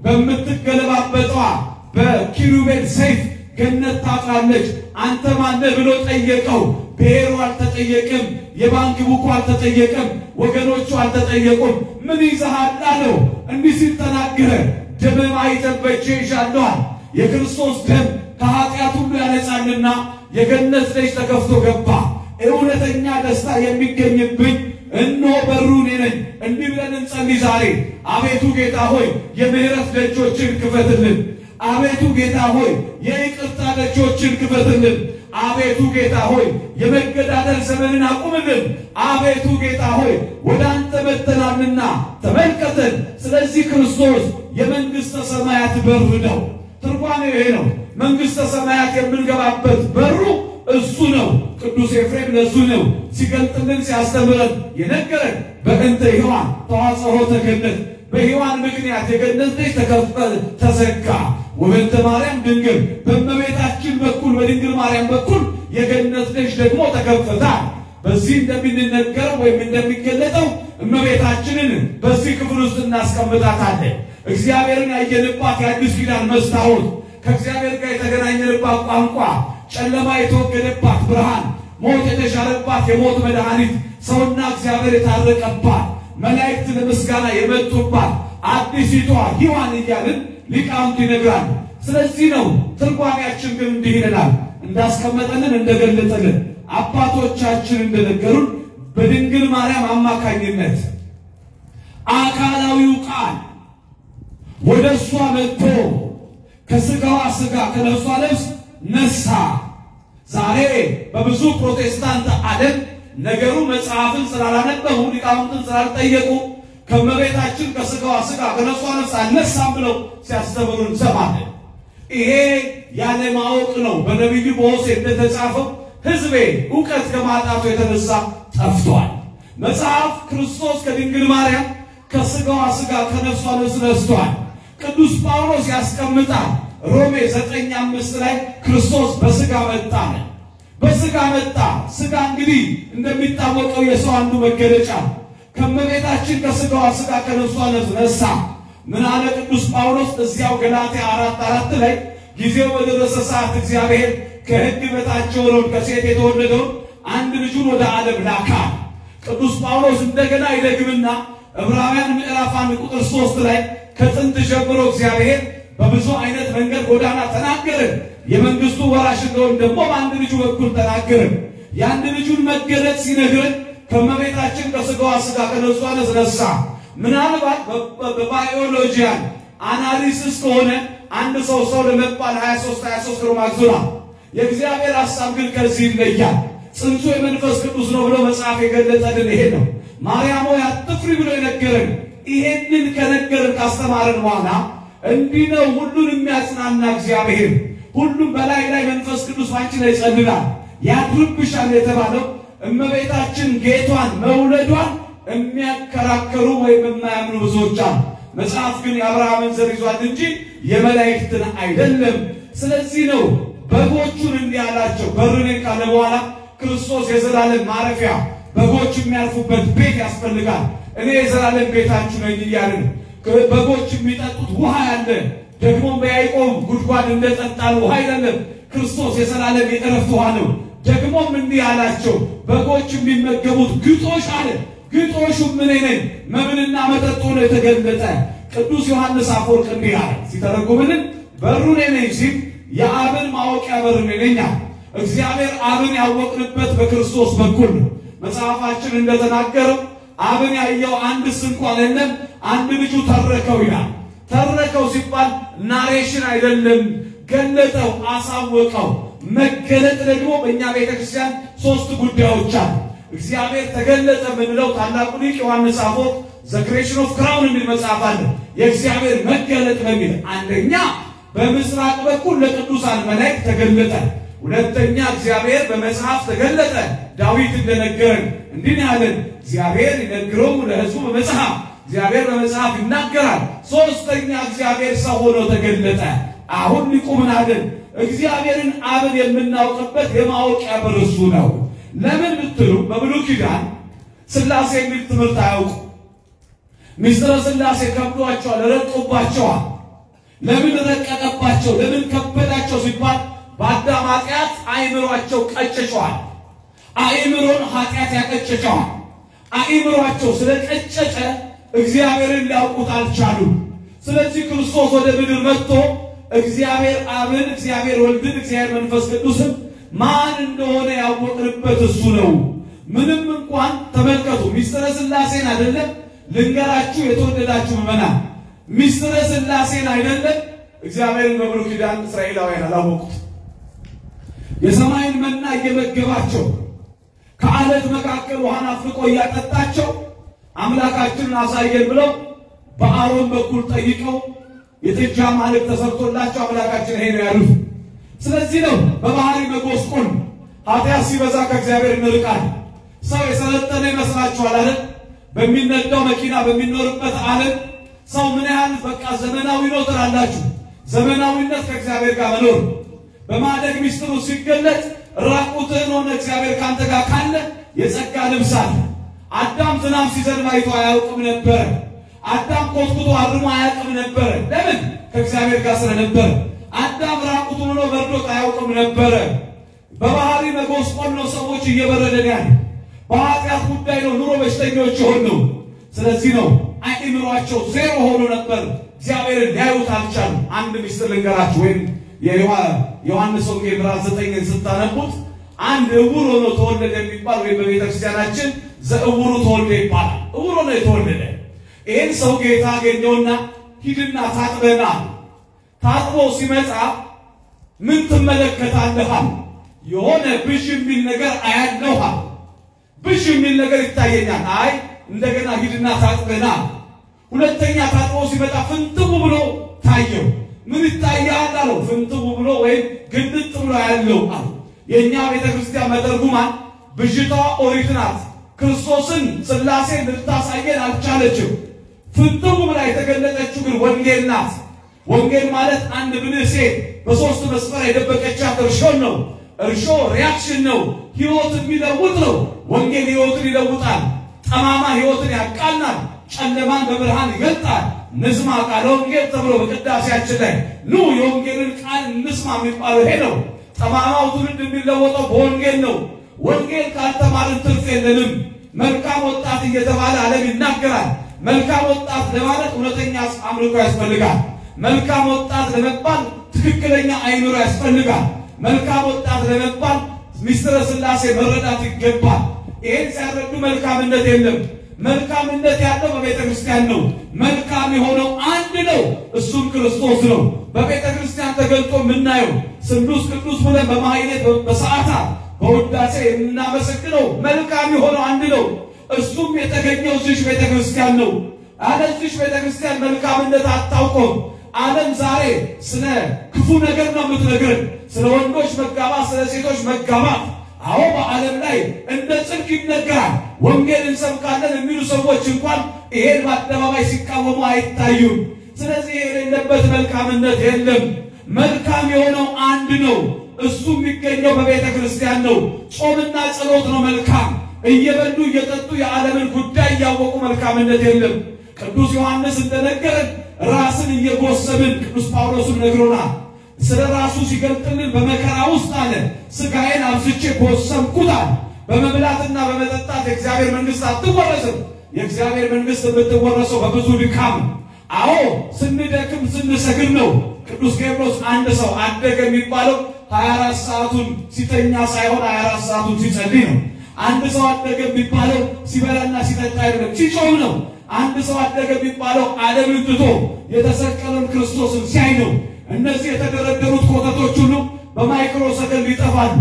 በምትገለባበጧ በኪሩቤል ሰይፍ ገነት ታጥራለች። አንተ ማነህ ብሎ ጠየቀው። ብሔሩ አልተጠየቅም። የባንክ ቡኩ አልተጠየቅም። ወገኖቹ አልተጠየቁም። ምን ይዘሃል አለው። እንዲህ ሲል ተናገረ። ደምም አይጠበቼ ይሻለዋል። የክርስቶስ ደም ከኃጢአት ሁሉ ያነጻልና የገነት ደጅ ተከፍቶ ገባ። እውነተኛ ደስታ የሚገኝብኝ እነሆ በሩ እኔ ነኝ። እንዲህ ብለን እንጸልይ ዛሬ። አቤቱ ጌታ ሆይ የምህረት ደጆችን ክፈትልን። አቤቱ ጌታ ሆይ የይቅርታ ደጆችን ክፈትልን። አቤቱ ጌታ ሆይ የመገዳደል ዘመንን አቁምልን። አቤቱ ጌታ ሆይ ወደ አንተ መጥተናልና ተመልከተን። ስለዚህ ክርስቶስ የመንግሥተ ሰማያት በር ነው። ትርጓሜው ይሄ ነው። መንግሥተ ሰማያት የምንገባበት በሩ እሱ ነው። ቅዱስ ኤፍሬም ለሱ ነው ሲገልጥልን ሲያስተምረን የነገረን በእንተ ሔዋን ተዋጽኦ ተገነት በሔዋን ምክንያት የገነት ደጅ ተከፈተ ተዘጋ። ወበእንተ ማርያም ድንግል በእመቤታችን በኩል በድንግል ማርያም በኩል የገነት ደጅ ደግሞ ተከፈታ። በዚህ እንደሚነገረው ወይም እንደሚገለጠው እመቤታችንን በዚህ ክፍል ውስጥ እናስቀምጣታለን። እግዚአብሔርን ያየንባት የአዲስ ኪዳን መስታወት፣ ከእግዚአብሔር ጋር የተገናኘንባት ቋንቋ፣ ጨለማ የተወገደባት ብርሃን፣ ሞት የተሻረባት የሞት መድኃኒት፣ ሰውና እግዚአብሔር የታረቀባት መላእክት ለምስጋና የመጡባት አዲሲቷ ሔዋን እያልን ሊቃውንት ይነግራል። ስለዚህ ነው ትርጓሜያችን ግን እንዲህ ይለናል። እንዳስቀመጠልን እንደገለጠልን አባቶቻችን እንደነገሩን በድንግል ማርያም አማካኝነት አካላዊው ቃል ወደ እሷ መጥቶ ከስጋዋ ስጋ ከነፍሷ ነፍስ ነሳ። ዛሬ በብዙ ፕሮቴስታንት ዓለም ነገሩ መጽሐፍን ስላላነበቡ ሊቃውንትን ስላልጠየቁ ከመቤታችን ከስጋዋ ስጋ ከነፍሷ ነፍስ አልነሳም ብለው ሲያስተምሩ እንሰማለን። ይሄ ያለ ማወቅ ነው። በነቢዩ በሆሴዕ እንደተጻፈው ሕዝቤ እውቀት ከማጣቱ የተነሳ ጠፍቷል። መጽሐፍ ክርስቶስ ከድንግል ማርያም ከስጋዋ ስጋ ከነፍሷ ነፍስ ነስቷል። ቅዱስ ጳውሎስ ያስቀምጣል ሮሜ ዘጠኝ አምስት ላይ ክርስቶስ በስጋ መጣ ነው። በስጋ መጣ። ስጋ እንግዲህ እንደሚታወቀው የሰው አንዱ መገለጫ ከመቤታችን ከስጋዋ ስጋ ከነፍሷ ነፍስ ነሳ። ምን አለ ቅዱስ ጳውሎስ እዚያው ገላትያ አራት አራት ላይ ጊዜው በደረሰ ሰዓት እግዚአብሔር ከሕግ በታች የሆነውን ከሴት የተወለደውን አንድ ልጁን ወደ ዓለም ላካ። ቅዱስ ጳውሎስ እንደገና ይደግምና ዕብራውያን ምዕራፍ አንድ ቁጥር ሶስት ላይ ከጥንት ጀምሮ እግዚአብሔር በብዙ አይነት መንገድ ጎዳና ተናገርን። የመንግስቱ ወራሽ እንደሆን ደግሞ በአንድ ልጁ በኩል ተናገርን። የአንድ ልጁን መገለጥ ሲነግረን ከመቤታችን ከስጋዋ ስጋ ከነፍሷ ነፍስ ነሳ። ምናልባት በባዮሎጂያን አናሊሲስ ከሆነ አንድ ሰው ሰው ለመባል 23 23 ክሮሞዞም ነው። የእግዚአብሔር ሐሳብ ግን ከዚህ ይለያል። ጽንሱ የመንፈስ ቅዱስ ነው ብሎ መጽሐፍ የገለጠልን ይሄ ነው። ማርያም ሆይ አትፍሪ ብሎ የነገረን ይሄንን ከነገርን ካስተማረን በኋላ እንዲህ ነው ሁሉን የሚያጽናና እግዚአብሔር ሁሉም በላይ ላይ መንፈስ ቅዱስ ባንቺ ላይ ይጸልላል ያድርብሻል የተባለው እመቤታችን ጌቷን መውለዷን የሚያከራከሩ ወይም የማያምኑ ብዙዎች አሉ። መጽሐፍ ግን የአብርሃምን ዘር ይዟል እንጂ የመላእክትን አይደለም። ስለዚህ ነው በጎቹን እንዲህ አላቸው። በርኔን ካለ በኋላ ክርስቶስ የዘላለም ማረፊያ በጎች የሚያርፉበት ቤት ያስፈልጋል። እኔ የዘላለም ቤታችሁ ነኝ እያልን በጎች የሚጠጡት ውሃ ያለ ደግሞ በያዕቆብ ጉድጓድ እንደጠጣን ውሃ አይደለም። ክርስቶስ የዘላለም የእረፍት ውሃ ነው። ደግሞም እንዲህ አላቸው፣ በጎች የሚመገቡት ግጦሽ አለ። ግጦሹ ምን ነኝ መብልና መጠጥ ሆኖ የተገለጠ ቅዱስ ዮሐንስ አፈወርቅ እንዲህ አለ ሲተረጉምልን በሩ እኔ ነኝ ሲል የአብን ማወቂያ በር እኔ ነኝ አለ። እግዚአብሔር አብን ያወቅንበት በክርስቶስ በኩል ነው። መጽሐፋችን እንደተናገረው አብን ያየው አንድስ እንኳን የለም፣ አንድ ልጁ ተረከው ይላል። ተረከው ሲባል ናሬሽን አይደለም፣ ገለጠው፣ አሳወቀው። መገለጥ ደግሞ በእኛ ቤተ ክርስቲያን ሶስት ጉዳዮች አሉ። እግዚአብሔር ተገለጠ የምንለው ታላቁ ሊቅ ዮሐንስ አፈወርቅ ዘ ክሬሽን ኦፍ ክራውን የሚል መጽሐፍ አለ። የእግዚአብሔር መገለጥ በሚል አንደኛ በምስራቅ በኩል ለቅዱሳን መላእክት ተገለጠ። ሁለተኛ እግዚአብሔር በመጽሐፍ ተገለጠ። ዳዊት እንደነገረን እንዲህ ያለን እግዚአብሔር ይነግረው ለሕዝቡ በመጽሐፍ እግዚአብሔር በመጽሐፍ ይናገራል። ሶስተኛ እግዚአብሔር ሰው ሆኖ ተገለጠ። አሁን ሊቁ ምን አለን? እግዚአብሔርን አብን የምናውቅበት የማወቂያ በር እሱ ነው። ለምን ብትሉ በብሉይ ኪዳን ሥላሴ የሚል ትምህርት አያውቁ። ምስጢረ ሥላሴ ከብዷቸዋል፣ ረቆባቸዋል። ለምን ረቀቀባቸው? ለምን ከበዳቸው ሲባል በአዳም ኃጢአት አእምሯቸው ቀጭጨዋል። አእምሮን ኃጢአት ያቀጨጨዋል። አእምሯቸው ስለቀጨጨ እግዚአብሔርን ሊያውቁት አልቻሉም። ስለዚህ ክርስቶስ ወደ ምድር መጥቶ እግዚአብሔር አብን፣ እግዚአብሔር ወልድን፣ እግዚአብሔር መንፈስ ቅዱስን ማን እንደሆነ ያወቅንበት እሱ ነው። ምንም እንኳን ተመልከቱ፣ ሚስጥረ ሥላሴን አይደለም ልንገራችሁ፣ የተወደዳችሁ ምዕመናን፣ ሚስጥረ ሥላሴን አይደለም እግዚአብሔርን በብሉይ ኪዳን እስራኤላውያን አላወቁት። የሰማይን መና እየመገባቸው ከዓለት መካከል ውሃን አፍልቆ እያጠጣቸው አምላካችንን አሳየን ብለው በአሮን በኩል ጠይቀው የጥጃ ማልክ ተሰርቶላቸው አምላካችን ይሄ ነው ያሉት። ስለዚህ ነው በባህሪ መጎስቆል ኃጢአት ሲበዛ ከእግዚአብሔር እንርቃለን። ሰው የሰለጠነ ይመስላችኋል አይደል? በሚነዳው መኪና በሚኖርበት ዓለም ሰው ምን ያህል በቃ ዘመናዊ ነው ትላላችሁ። ዘመናዊነት ከእግዚአብሔር ጋር መኖር በማደግ ሚስጥሩ ሲገለጥ ራቁትህን ሆነ እግዚአብሔር ካንተ ጋር ካለ የጸጋ ልብስ አለ። አዳም ዝናብ ሲዘንብ አይቶ አያውቅም ነበረ። አዳም ኮትኩቶ አርሞ አያውቅም ነበረ። ለምን? ከእግዚአብሔር ጋር ስለነበረ። አዳም ራቁቱን ሆኖ በርዶት አያውቅም ነበረ። በባህሪ መጎስቆል ነው ሰዎች እየበረደን ያለ። በኃጢአት ጉዳይ ነው ኑሮ በሽተኞች የሆን ነው። ስለዚህ ነው አእምሯቸው ዜሮ ሆኖ ነበር። እግዚአብሔርን ሊያዩት አልቻሉ። አንድ ሚስጥር ልንገራችሁ ወይም የዮሐንስ ወንጌል ምዕራፍ ዘጠኝን ስታነቡት አንድ እውር ሆኖ ተወለደ የሚባል ወይም በቤተ ክርስቲያናችን ዘእውሩ ተወልደ ይባላል። እውር ሆኖ የተወለደ ይህን ሰው ጌታ አገኘውና ሂድና ታጥበና ታጥቦ ሲመጣ ምን ትመለከታለህ? የሆነ ብዥ የሚል ነገር አያለሁ። ብዥ የሚል ነገር ይታየኛል። አይ እንደገና ሂድና ታጥበና። ሁለተኛ ታጥቦ ሲመጣ ፍንትው ብሎ ታየው። ምን ይታያል አለው። ፍንትው ብሎ ወይም ግልጥ ብሎ ያለው አለ። የእኛ ቤተ ክርስቲያን መተርጉማን ብዥታዋ ኦሪት ናት። ክርስቶስን ሥላሴ ልታሳየን አልቻለችም። ፍንትው ብላ የተገለጠችው ግን ወንጌል ናት። ወንጌል ማለት አንድ ብልህ ሴት በሶስት መስመር የደበቀቻት እርሾን ነው። እርሾ ሪያክሽን ነው። ሕይወት የሚለውጥ ነው። ወንጌል ሕይወትን ይለውጣል። ጠማማ ሕይወትን ያቃናል። ጨለማን በብርሃን ይገልጣል። ንስማ ቃለ ወንጌል ተብሎ በቅዳሴያችን ላይ ኑ የወንጌልን ቃል እንስማ የሚባለው ይሄ ነው። ጠማማው ትውልድ የሚለወጠው በወንጌል ነው። ወንጌል ካልተማርን ትርፍ የለንም። መልካም ወጣት እየተባለ ዓለም ይናገራል። መልካም ወጣት ለማለት እውነተኛ አምልኮ ያስፈልጋል። መልካም ወጣት ለመባል ትክክለኛ አይምሮ ያስፈልጋል። መልካም ወጣት ለመባል ሚስጥረ ሥላሴ መረዳት ይገባል። ይሄን ሲያረዱ መልካምነት የለም። መልካምነት ያለው በቤተ ክርስቲያን ነው። መልካም የሆነው አንድ ነው፣ እሱም ክርስቶስ ነው። በቤተ ክርስቲያን ተገልጦ የምናየው ስሉስ ቅዱስ ብለን በማህሌት በሰዓታት በውዳሴ የምናመሰግነው መልካም የሆነው አንድ ነው። እሱም የተገኘው እዚሽ ቤተ ክርስቲያን ነው። አለ እዚሽ ቤተ ክርስቲያን መልካምነት አታውቆም። ዓለም ዛሬ ስለ ክፉ ነገር ነው የምትነግርን፣ ስለ ወንዶች መጋባት፣ ስለ ሴቶች መጋባት። አዎ በዓለም ላይ እንደ ጽድቅ ይነገራል። ወንጌል እንሰብካለን የሚሉ ሰዎች እንኳን ይሄን በአደባባይ ሲቃወሙ አይታዩም። ስለዚህ የሌለበት መልካምነት የለም። መልካም የሆነው አንድ ነው። እሱ የሚገኘው በቤተ ክርስቲያን ነው። ጾምና ጸሎት ነው መልካም። እየበሉ እየጠጡ የዓለምን ጉዳይ እያወቁ መልካምነት የለም። ቅዱስ ዮሐንስ እንደነገረን ራስን እየጎሰብን ቅዱስ ጳውሎስም ነግሮናል። ስለ ራሱ ሲገልጥልን በመከራ ውስጥ አለ ሥጋዬን አብዝቼ ጎሰምኩት አለ። በመብላትና በመጠጣት የእግዚአብሔር መንግሥት አትወረስም። የእግዚአብሔር መንግሥት የምትወረሰው በብዙ ድካም። አዎ ስንደክም ስንሰግድ ነው። ቅዱስ ቄርሎስ አንድ ሰው አደገ የሚባለው 24 ሰዓቱን ሲተኛ ሳይሆን 24 ሰዓቱን ሲጸልይ ነው። አንድ ሰው አደገ የሚባለው ሲበላና ሲጠጣ አይደለም፣ ሲጾም ነው። አንድ ሰው አደገ የሚባለው ዓለምን ትቶ የተሰቀለን ክርስቶስን ሲያይ ነው። እነዚህ የተደረደሩት ኮተቶች ሁሉ በማይክሮ ሰከንድ ይጠፋሉ።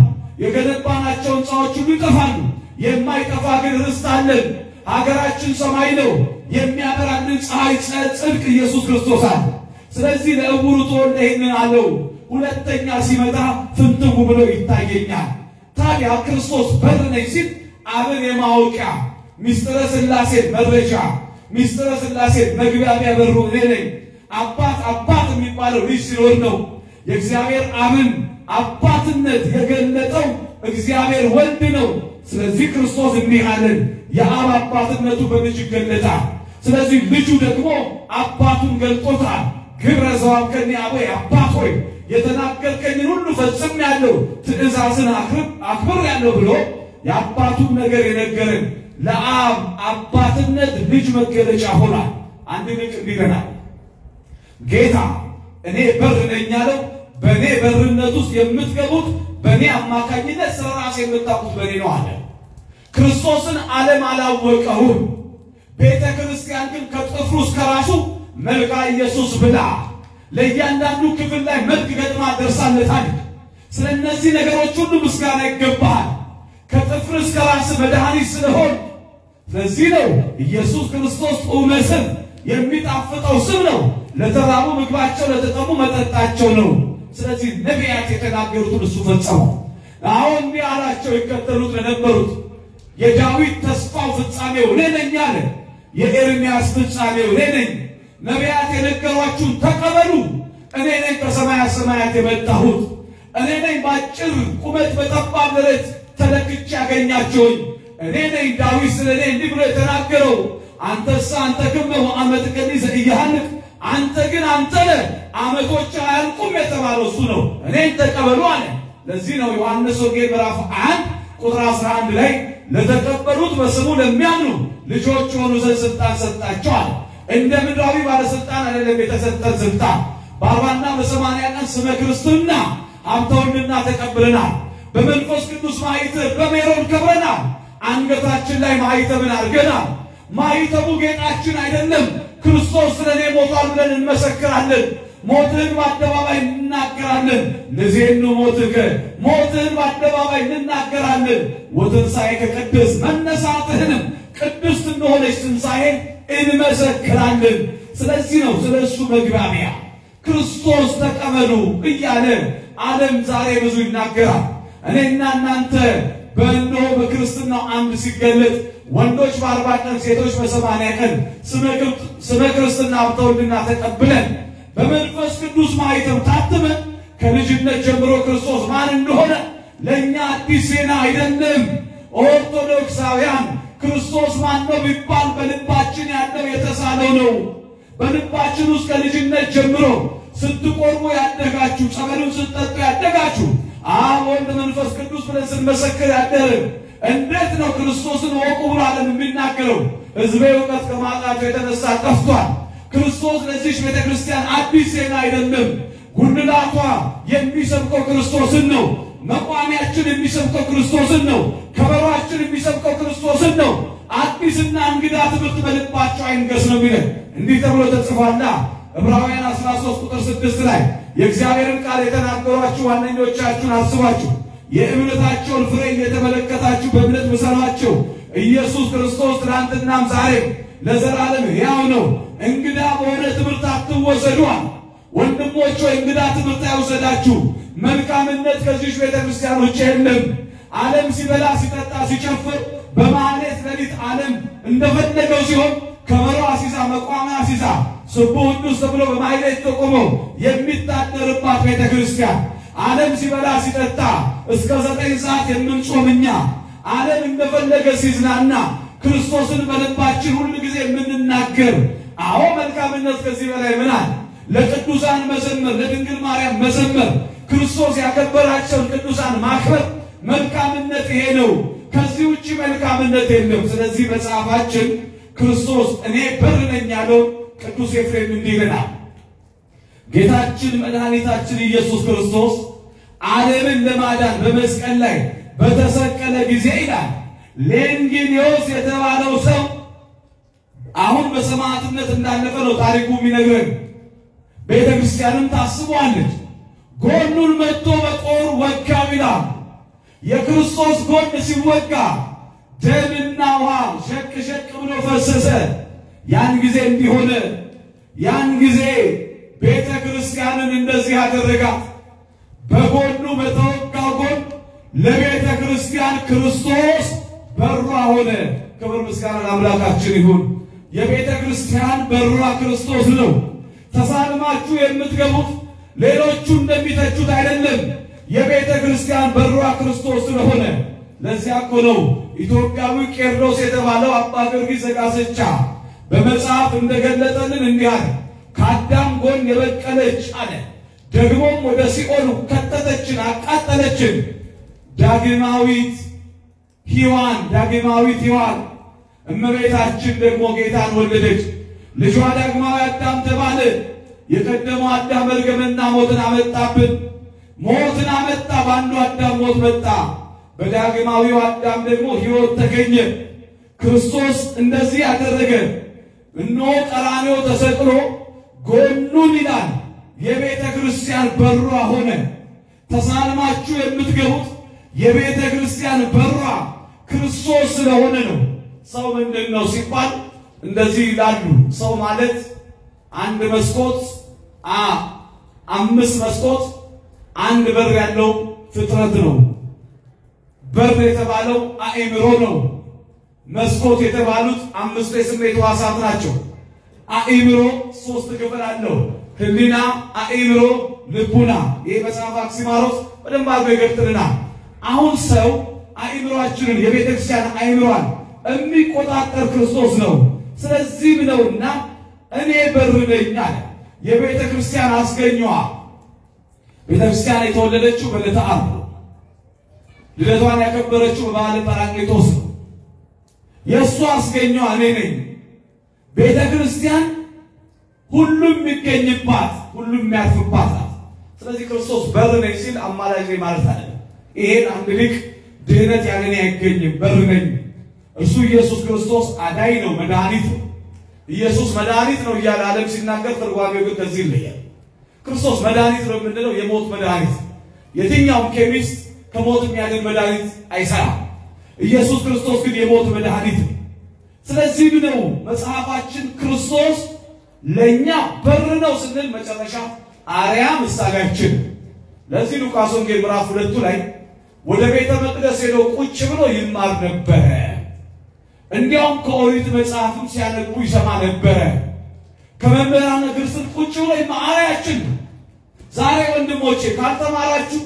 የገነባናቸው ሕንፃዎች ሁሉ ይጠፋሉ። የማይጠፋ ግን ርስት አለን። ሀገራችን ሰማይ ነው። የሚያበራልን ፀሐይ ጽድቅ ኢየሱስ ክርስቶስ አለ። ስለዚህ ለዕውሩ ተወልደ ይህንን አለው። ሁለተኛ ሲመጣ ፍንትው ብሎ ይታየኛል። ታዲያ ክርስቶስ በር ነኝ ሲል አብን የማወቂያ ሚስጥረ ሥላሴ መድረሻ ሚስጥረ ሥላሴ መግቢያ በሩ እኔ ነኝ። አባት አባት የሚባለው ልጅ ሲኖር ነው። የእግዚአብሔር አብን አባትነት የገለጠው እግዚአብሔር ወልድ ነው። ስለዚህ ክርስቶስ እንዲህ አለን፣ የአብ አባትነቱ በልጅ ይገለጣል። ስለዚህ ልጁ ደግሞ አባቱን ገልጦታል። ግብረ ዘዋብከኒ አበይ አባት ሆይ የተናገርከኝን ሁሉ ፈጽም ያለው ትእዛዝን አክብር ያለው ብሎ የአባቱን ነገር የነገረን ለአብ አባትነት ልጅ መገለጫ ሆኗል። አንድ ልጅ እንዲገናል ጌታ እኔ በር ነኝ ያለው በእኔ በርነት ውስጥ የምትገቡት በእኔ አማካኝነት ስለ ራሴ የምታውቁት በእኔ ነው አለ። ክርስቶስን ዓለም አላወቀውም። ቤተ ክርስቲያን ግን ከጥፍሩ እስከ ራሱ መልካ ኢየሱስ ብላ ለእያንዳንዱ ክፍል ላይ መልክ ገጥማ ደርሳለታለች። ስለ እነዚህ ነገሮች ሁሉ ምስጋና ይገባሃል። ከጥፍር እስከ ራስ መድኃኒት ስለሆን ስለዚህ ነው ኢየሱስ ክርስቶስ ጡመ ስም የሚጣፍጠው ስም ነው። ለተራቡ ምግባቸው፣ ለተጠሙ መጠጣቸው ነው። ስለዚህ ነቢያት የተናገሩትን እሱ ፈጸመው። አሁን እንዲህ አላቸው ይከተሉት ለነበሩት የዳዊት ተስፋው ፍጻሜው እኔ ነኝ አለ። የኤርምያስ ፍጻሜው እኔ ነኝ። ነቢያት የነገሯችሁን ተቀበሉ። እኔ ነኝ ከሰማያት ሰማያት የመጣሁት እኔ ነኝ። በአጭር ቁመት በጠባብ ደረት ተለክቼ ያገኛቸውኝ እኔ ነኝ። ዳዊት ስለ እኔ እንዲህ ብሎ የተናገረው አንተሳ አንተ ክመ ወአመት ቀኒ ዘኢያሃልቅ አንተ ግን አንተ ነህ ዓመቶች አያልቁም የተባለው እሱ ነው። እኔን ተቀበሉ አለ። ለዚህ ነው ዮሐንስ ወንጌል ምዕራፍ 1 ቁጥር 11 ላይ ለተቀበሉት በስሙ ለሚያምኑ ልጆች የሆኑ ዘንድ ስልጣን ሰጣቸዋል። እንደ ምድራዊ ባለስልጣን አይደለም የተሰጠን ስልጣን። በአርባና በሰማንያ ቀን ስመ ክርስትና ሀብተ ወልድና ተቀብለናል። በመንፈስ ቅዱስ ማኅተም በሜሮን ከብረናል። አንገታችን ላይ ማኅተምን አድርገናል። ማኅተሙ ጌጣችን አይደለም። ክርስቶስ ስለ እኔ ሞቷል ብለን እንመሰክራለን። ሞትህን በአደባባይ እንናገራለን። ንዜኑ ሞትከ ሞትህን በአደባባይ እንናገራለን። ወትንሣኤከ ቅድስ መነሳትህንም ቅድስት እንደሆነች ትንሣኤን እንመሰክራለን። ስለዚህ ነው ስለ እሱ መግባቢያ ክርስቶስ ተቀበሉ እያለ ዓለም ዛሬ ብዙ ይናገራል። እኔና እናንተ በእነሆ በክርስትናው አምድ ሲገለጥ ወንዶች በአርባ ቀን ሴቶች በሰማንያ ቀን ስመ ክርስትና ሀብተ ውልድና ተቀብለን በመንፈስ ቅዱስ ማኅተም ታትመን ከልጅነት ጀምሮ ክርስቶስ ማን እንደሆነ ለእኛ አዲስ ዜና አይደለም። ኦርቶዶክሳውያን ክርስቶስ ማን ነው ቢባል በልባችን ያለው የተሳለው ነው። በልባችን ውስጥ ከልጅነት ጀምሮ ስትቆርቡ ያደጋችሁ፣ ጸበሉን ስትጠጡ ያደጋችሁ፣ አብ ወልድ መንፈስ ቅዱስ ብለን ስንመሰክር ያደርን እንዴት ነው ክርስቶስን ወቁ ብሎ ዓለም የሚናገረው? ሕዝቤ እውቀት ከማጣቸው የተነሳ ጠፍቷል። ክርስቶስ ለዚች ቤተ ክርስቲያን አዲስ ዜና አይደለም። ጉልላቷ የሚሰብከው ክርስቶስን ነው። መቋሚያችን የሚሰብከው ክርስቶስን ነው። ከበሯችን የሚሰብከው ክርስቶስን ነው። አዲስና እንግዳ ትምህርት በልባቸው አይንገስ ነው የሚለን። እንዲህ ተብሎ ተጽፏላ ዕብራውያን 13 ቁጥር 6 ላይ የእግዚአብሔርን ቃል የተናገሯችሁ ዋነኞቻችሁን አስቧችሁ የእምነታቸውን ፍሬ እየተመለከታችሁ በእምነት ምሰሏቸው። ኢየሱስ ክርስቶስ ትናንትናም ዛሬም ለዘላለም ሕያው ነው። እንግዳ በሆነ ትምህርት አትወሰዷል። ወንድሞች ሆይ እንግዳ ትምህርት አይወሰዳችሁ። መልካምነት ከዚህ ቤተ ክርስቲያን ውጭ የለም። ዓለም ሲበላ ሲጠጣ ሲጨፍር በማህሌት ሌሊት ዓለም እንደፈለገው ሲሆን ከበሮ አሲዛ መቋሚያ አሲዛ ስቡ ቅዱስ ተብሎ በማህሌት ተቆሞ የሚታደርባት ቤተ ክርስቲያን ዓለም ሲበላ ሲጠጣ እስከ ዘጠኝ ሰዓት የምንጾም እኛ ዓለም እንደፈለገ ሲዝናና ክርስቶስን በልባችን ሁል ጊዜ የምንናገር አዎ መልካምነት ከዚህ በላይ ምናል ለቅዱሳን መዘመር ለድንግል ማርያም መዘመር ክርስቶስ ያከበራቸውን ቅዱሳን ማክበር መልካምነት ይሄ ነው። ከዚህ ውጭ መልካምነት የለም። ስለዚህ መጽሐፋችን ክርስቶስ እኔ በር ነኝ ያለው ቅዱስ ኤፍሬም እንዲህ ይለናል። ጌታችን መድኃኒታችን ኢየሱስ ክርስቶስ ዓለምን ለማዳን በመስቀል ላይ በተሰቀለ ጊዜ ይላል ሌንጊኒዮስ የተባለው ሰው አሁን በሰማዕትነት እንዳለፈ ነው ታሪኩ የሚነግረን። ቤተ ክርስቲያንም ታስቧለች። ጎኑን መጥቶ በጦር ወጋው ይላል። የክርስቶስ ጎን ሲወጋ ደምና ውሃ ሸቅ ሸቅ ብሎ ፈሰሰ። ያን ጊዜ እንዲሆነ ያን ጊዜ ቤተ ክርስቲያንን እንደዚህ ያደረጋት በጎኑ በተወጋው ጎን ለቤተ ክርስቲያን ክርስቶስ በሯ ሆነ። ክብር ምስጋና ለአምላካችን ይሁን። የቤተ ክርስቲያን በሯ ክርስቶስ ነው። ተሳልማችሁ የምትገቡት ሌሎቹ እንደሚተቹት አይደለም። የቤተ ክርስቲያን በሯ ክርስቶስ ስለሆነ ለዚያ እኮ ነው ኢትዮጵያዊ ቄርሎስ የተባለው አባ ጊዮርጊስ ዘጋስጫ በመጽሐፍ እንደገለጠልን እንዲህ አለ። ከአዳም ጎን የበቀለች አለ ደግሞም ወደ ሲኦል ከተተችን፣ አቃጠለችን። ዳግማዊት ሔዋን ዳግማዊት ሔዋን እመቤታችን ደግሞ ጌታን ወለደች። ልጇ ዳግማዊ አዳም ተባለ። የቀደመው አዳም መርገምና ሞትን አመጣብን። ሞትን አመጣ። በአንዱ አዳም ሞት መጣ። በዳግማዊው አዳም ደግሞ ሕይወት ተገኘ። ክርስቶስ እንደዚህ ያደረገ እነሆ ቀራንዮ ተሰቅሎ ጎኑን ይላል የቤተ ክርስቲያን በሯ ሆነ። ተሳልማችሁ የምትገቡት የቤተ ክርስቲያን በሯ ክርስቶስ ስለሆነ ነው። ሰው ምንድን ነው ሲባል እንደዚህ ይላሉ። ሰው ማለት አንድ መስኮት አ አምስት መስኮት አንድ በር ያለው ፍጥረት ነው። በር የተባለው አእምሮ ነው። መስኮት የተባሉት አምስቱ የስሜት ሕዋሳት ናቸው። አእምሮ ሶስት ክፍል አለው። ህሊና፣ አእምሮ፣ ልቡና። ይህ መጽሐፍ አክሲማሮስ በደንብ አድርጎ ይገልጥልናል። አሁን ሰው አእምሯችንን የቤተ ክርስቲያን አእምሯን የሚቆጣጠር ክርስቶስ ነው። ስለዚህም ነውና እኔ በር ነኝ አለ። የቤተ ክርስቲያን አስገኘዋ ቤተ ክርስቲያን የተወለደችው በዕለተ ዓርብ ነው። ልደቷን ያከበረችው በበዓለ ጰራቅሊጦስ ነው። የእሱ አስገኘዋ እኔ ነኝ። ቤተ ክርስቲያን ሁሉም የሚገኝባት ሁሉም የሚያርፍባት ናት። ስለዚህ ክርስቶስ በር ነኝ ሲል አማላጅ ነኝ ማለት አለ። ይሄን አንድ ሊቅ ድህነት ያለ እኔ አይገኝም በር ነኝ። እርሱ ኢየሱስ ክርስቶስ አዳኝ ነው፣ መድኃኒት ነው። ኢየሱስ መድኃኒት ነው እያለ ዓለም ሲናገር ትርጓሜው ግን ከዚህ ይለያል። ክርስቶስ መድኃኒት ነው የምንለው የሞት መድኃኒት። የትኛውም ኬሚስት ከሞት የሚያድን መድኃኒት አይሰራም። ኢየሱስ ክርስቶስ ግን የሞት መድኃኒት ነው። ስለዚህ ነው መጽሐፋችን ክርስቶስ ለእኛ በር ነው ስንል መጨረሻ አርያ ምሳሌያችን። ለዚህ ሉቃስ ወንጌል ምዕራፍ ሁለቱ ላይ ወደ ቤተ መቅደስ ሄዶ ቁጭ ብሎ ይማር ነበረ። እንዲያውም ከኦሪት መጽሐፍም ሲያነቡ ይሰማ ነበረ። ከመምህራን እግር ስር ቁጭ ብሎ አርያችን ነው። ዛሬ ወንድሞቼ ካልተማራችሁ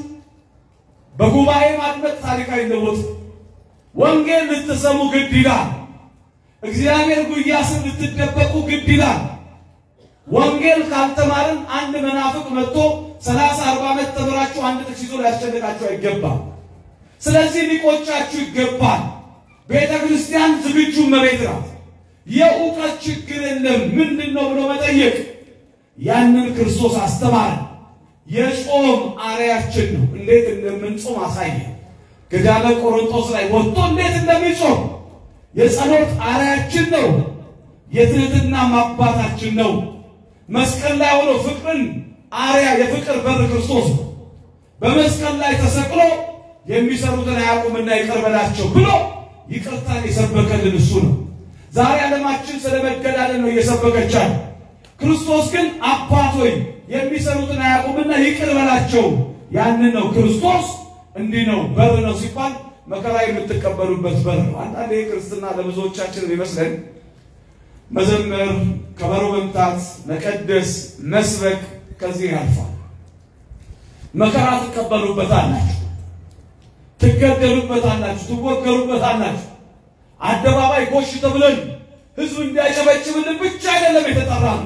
በጉባኤ ማድመጥ ታሪክ አይለወጥም። ወንጌል ልትሰሙ ግድ ይላል። እግዚአብሔር ጉያ ስር ልትደበቁ ግድ ይላል። ወንጌል ካልተማርን አንድ መናፍቅ መጥቶ ሰላሳ አርባ ዓመት ተምራችሁ አንድ ጥቅስ ይዞ ሊያስጨንቃችሁ አይገባም። ስለዚህ ሊቆጫችሁ ይገባል። ቤተ ክርስቲያን ዝግጁ መቤት ናት። የእውቀት ችግር የለም ምንድን ነው ብሎ መጠየቅ ያንን ክርስቶስ አስተማረ። የጾም አርያችን ነው። እንዴት እንደምንጾም አሳየ። ገዳመ ቆሮንቶስ ላይ ወጥቶ እንዴት እንደሚጾም የጸሎት አርያችን ነው። የትህትና አባታችን ነው። መስቀል ላይ ሆኖ ፍቅርን አርያ የፍቅር በር ክርስቶስ ነው። በመስቀል ላይ ተሰቅሎ የሚሰሩትን አያውቁምና ይቅር በላቸው ብሎ ይቅርታን የሰበከልን እሱ ነው። ዛሬ ዓለማችን ስለ መገዳደል ነው እየሰበከቻል። ክርስቶስ ግን አባት ሆይ የሚሰሩትን አያውቁምና ይቅር በላቸው። ያንን ነው ክርስቶስ እንዲህ ነው በር ነው ሲባል መከራ የምትቀበሉበት በር ነው። አንዳንዴ ክርስትና ለብዙዎቻችን ይመስለን መዘመር፣ ከበሮ መምታት፣ መቀደስ፣ መስበክ ከዚህ ያልፋል። መከራ ትቀበሉበታላችሁ፣ ትገደሉበታላችሁ፣ ትወገሩበታላችሁ። አደባባይ ጎሽ ተብለን ህዝብ እንዲያጨበጭብልን ብቻ አይደለም የተጠራ ነው።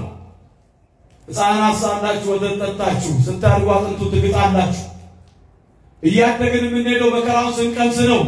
ሕፃናት ሳላችሁ ወተት ጠጣችሁ፣ ስታድጉ አጥንቱ ትግጣላችሁ። እያደግን የምንሄደው መከራውን ስንቀምስ ነው።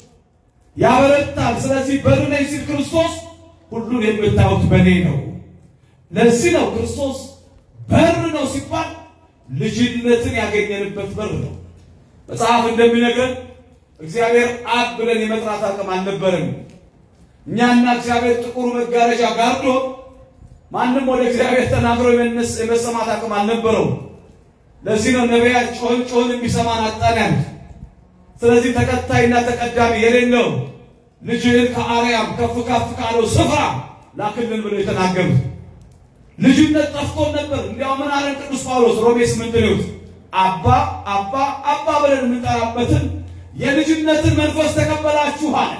ያበረታል። ስለዚህ በር ነኝ ሲል ክርስቶስ ሁሉን የምታዩት በእኔ ነው። ለዚህ ነው ክርስቶስ በር ነው ሲባል ልጅነትን ያገኘንበት በር ነው። መጽሐፍ እንደሚነግረን እግዚአብሔር አብ ብለን የመጥራት አቅም አልነበረም። እኛና እግዚአብሔር ጥቁሩ መጋረጃ ጋርዶ ማንም ወደ እግዚአብሔር ተናግሮ የመሰማት አቅም አልነበረው። ለዚህ ነው ነቢያት ጮህን ጮህን የሚሰማን አጣን ያሉት። ስለዚህ ተከታይና ተቀዳሚ የሌለው ልጅህን ከአርያም ከፍ ከፍ ካለው ስፍራ ላክልን ብለው የተናገሩት ልጅነት ጠፍቶን ነበር። እንዲያው ምን አለን ቅዱስ ጳውሎስ ሮሜ ስምንት ሊውት አባ አባ አባ ብለን የምንጠራበትን የልጅነትን መንፈስ ተቀበላችሁ አለ።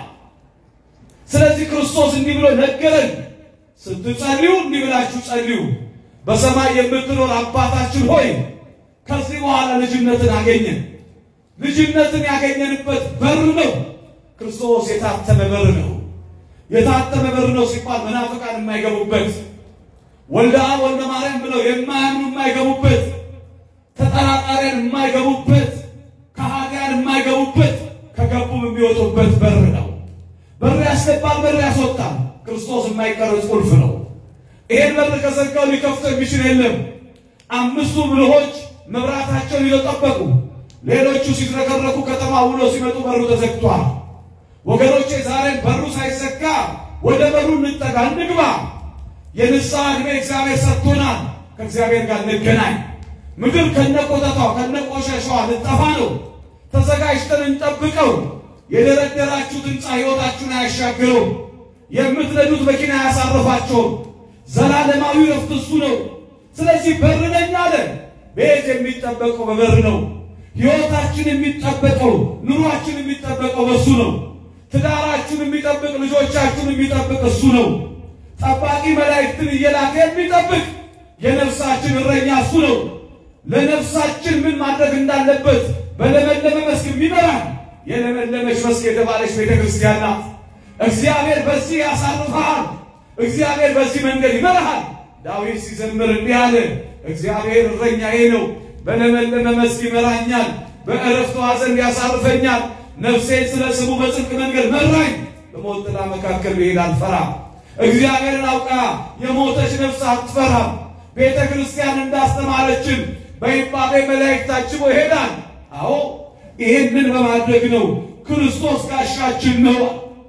ስለዚህ ክርስቶስ እንዲህ ብሎ ነገረን፣ ስትጸልዩ እንዲህ ብላችሁ ጸልዩ፣ በሰማይ የምትኖር አባታችን ሆይ ከዚህ በኋላ ልጅነትን አገኘን። ልጅነትን ያገኘንበት በር ነው። ክርስቶስ የታተመ በር ነው። የታተመ በር ነው ሲባል መናፍቃን የማይገቡበት ወልደ አብ ወልደ ማርያም ብለው የማያምኑ የማይገቡበት ተጠራጣሪያን የማይገቡበት ከሃዲያን የማይገቡበት ከገቡም የሚወጡበት በር ነው። በር ያስገባል፣ በር ያስወጣል። ክርስቶስ የማይቀረጽ ቁልፍ ነው። ይሄን በር ከዘጋው ሊከፍተው የሚችል የለም። አምስቱ ብልሆች መብራታቸውን ይዘው ጠበቁ። ሌሎቹ ሲዝረከረኩ ከተማ ውሎ ሲመጡ በሩ ተዘግቷል። ወገኖቼ ዛሬም በሩ ሳይዘጋ ወደ በሩ እንጠጋ፣ እንግባ። የንስሐ ዕድሜ እግዚአብሔር ሰጥቶናል። ከእግዚአብሔር ጋር እንገናኝ። ምድር ከነቆጠቷ ከነቆሸሿ ልጠፋ ነው። ተዘጋጅተን እንጠብቀው። የደረደራችሁት ሕንፃ ሕይወታችሁን አያሻግረውም። የምትነዱት መኪና አያሳርፋቸውም። ዘላለማዊ ረፍት እሱ ነው። ስለዚህ በር ነኝ አለ። ቤት የሚጠበቀው በበር ነው። ሕይወታችን የሚጠበቀው ኑሯችን የሚጠበቀው በሱ ነው። ትዳራችሁን የሚጠብቅ ልጆቻችሁን የሚጠብቅ እሱ ነው። ጠባቂ መላእክትን እየላከ የሚጠብቅ የነፍሳችን እረኛ እሱ ነው። ለነፍሳችን ምን ማድረግ እንዳለበት በለመለመ መስክ የሚመራን የለመለመች መስክ የተባለች ቤተ ክርስቲያን ናት። እግዚአብሔር በዚህ ያሳርፈሃል። እግዚአብሔር በዚህ መንገድ ይመራሃል። ዳዊት ሲዘምር እንዲህ አለ፣ እግዚአብሔር እረኛዬ ነው፣ በለመለመ መስክ ይመራኛል፣ በዕረፍት ውኃ ዘንድ ያሳርፈኛል። ነፍሴን ስለ ስሙ በጽድቅ መንገድ መራኝ፣ በሞት ጥላ መካከል ብሄድ አልፈራም። እግዚአብሔርን አውቃ የሞተች ነፍስ አትፈራም። ቤተ ክርስቲያን እንዳስተማረችን በይባቤ መላእክት ታጅቦ ይሄዳል። አዎ ይሄንን በማድረግ ነው ክርስቶስ ጋሻችን ነው።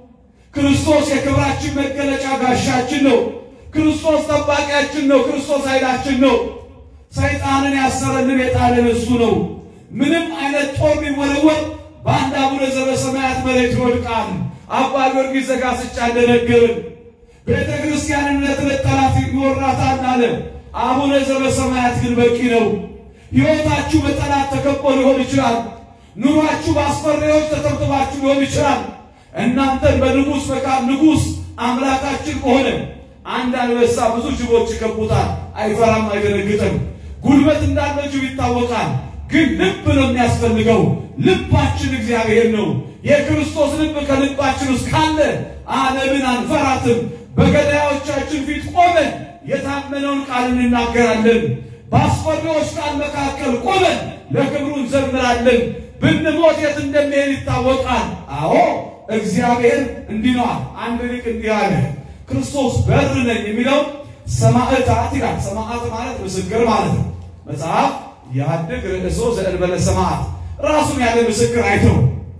ክርስቶስ የክብራችን መገለጫ ጋሻችን ነው። ክርስቶስ ጠባቂያችን ነው። ክርስቶስ ኃይላችን ነው። ሰይጣንን ያሰረልን የጣለን እሱ ነው። ምንም አይነት ጦር ቢወረወር በአንድ አቡነ ዘበሰማያት መሬት ይወድቃል። አባ ጊዮርጊስ ዘጋስጫ እንደነገርን ቤተ ክርስቲያንን ለትለት ጠላት ይወራታል አለ። አቡነ ዘበሰማያት ግን በቂ ነው። ሕይወታችሁ በጠላት ተከቦ ሊሆን ይችላል። ኑሯችሁ በአስፈሪዎች ተተብትባችሁ ሊሆን ይችላል። እናንተን በንጉሥ መካን ንጉሥ አምላካችን ከሆነ አንድ አንበሳ ብዙ ጅቦች ይከቡታል። አይፈራም፣ አይደነግጥም። ጉልበት እንዳለው ጅብ ይታወቃል። ግን ልብ ነው የሚያስፈልገው። ልባችን እግዚአብሔር ነው። የክርስቶስ ልብ ከልባችን ውስጥ ካለ ዓለምን አንፈራትም። በገዳዮቻችን ፊት ቆመን የታመነውን ቃል እንናገራለን። በአስፈሪዎች ቃል መካከል ቆመን ለክብሩ እንዘምራለን። ብንሞት የት እንደሚሄድ ይታወቃል። አዎ እግዚአብሔር እንዲህ ነዋል። አንድ ሊቅ እንዲህ አለ፣ ክርስቶስ በር ነኝ የሚለው ሰማዕታት ይላል። ሰማዕት ማለት ምስክር ማለት ነው። መጽሐፍ ያድግ ርእሶ ዘእንበለ ሰማዕት ራሱን ያለ ምስክር አይተው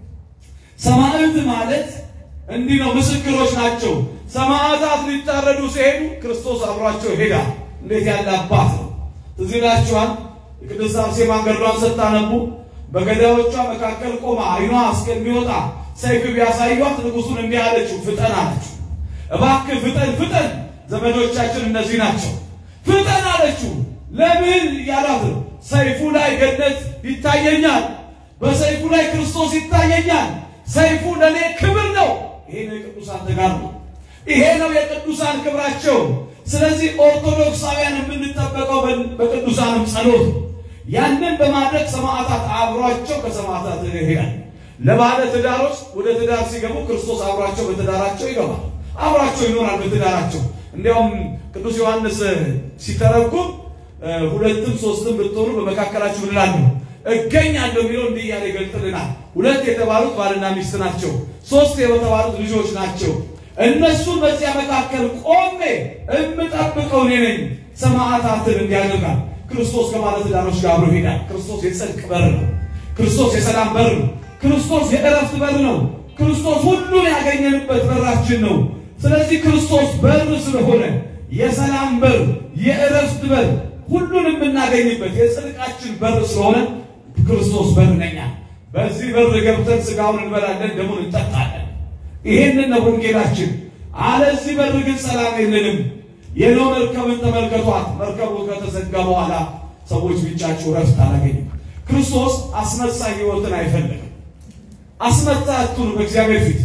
ሰማዕት ማለት እንዲህ ነው፣ ምስክሮች ናቸው። ሰማዕታት ሊታረዱ ሲሄዱ ክርስቶስ አብሯቸው ይሄዳል። እንዴት ያለ አባት ነው! ትዝ ይላችኋል። የቅድስት አርሴማን ገድሏን ስታነቡ በገዳዮቿ መካከል ቆማ አይኗ እስከሚወጣ ሰይፍ ቢያሳዩት ንጉሱን እንዲህ አለችው፣ ፍጠን አለችው። እባክህ ፍጠን ፍጠን፣ ዘመዶቻችን እነዚህ ናቸው፣ ፍጠን አለችው። ለምን ያላት ሰይፉ ላይ ገነት ይታየኛል፣ በሰይፉ ላይ ክርስቶስ ይታየኛል። ሰይፉ ለእኔ ክብር ነው። ይሄ ነው የቅዱሳን ተጋድሎ፣ ይሄ ነው የቅዱሳን ክብራቸው። ስለዚህ ኦርቶዶክሳውያን የምንጠበቀው በቅዱሳንም ጸሎት ያንን በማድረግ ሰማዕታት አብሯቸው ከሰማዕታት ይሄዳል። ለባለ ትዳሮች ወደ ትዳር ሲገቡ ክርስቶስ አብሯቸው በትዳራቸው ይገባል፣ አብሯቸው ይኖራል በትዳራቸው። እንዲያውም ቅዱስ ዮሐንስ ሲተረጉም ሁለትም ሶስትም ብትሆኑ በመካከላችሁ ምን እላለሁ እገኛለሁ የሚለው እንዲህ እያለ ይገልጥልናል። ሁለት የተባሉት ባልና ሚስት ናቸው። ሶስት የተባሉት ልጆች ናቸው። እነሱን በዚያ መካከል ቆሜ እምጠብቀው እኔ ነኝ። ሰማዕታትን እንዲያደርጋል ክርስቶስ ከባለትዳሮች ጋር አብሮ ይሄዳል። ክርስቶስ የጽድቅ በር ነው። ክርስቶስ የሰላም በር ነው። ክርስቶስ የእረፍት በር ነው። ክርስቶስ ሁሉን ያገኘንበት በራችን ነው። ስለዚህ ክርስቶስ በር ስለሆነ የሰላም በር፣ የእረፍት በር፣ ሁሉን የምናገኝበት የጽድቃችን በር ስለሆነ ክርስቶስ በር ነኛ። በዚህ በር ገብተን ስጋውን እንበላለን፣ ደሙን እንጠጣለን። ይሄንን ነው ወንጌላችን። አለዚህ በር ግን ሰላም የለንም። የኖህ መርከብን ተመልከቷት። መርከቡ ከተዘጋ በኋላ ሰዎች ብቻቸው ረፍት አላገኙም። ክርስቶስ አስመሳይ ሕይወትን አይፈልግም። አስመሳይ አትሁኑ በእግዚአብሔር ፊት።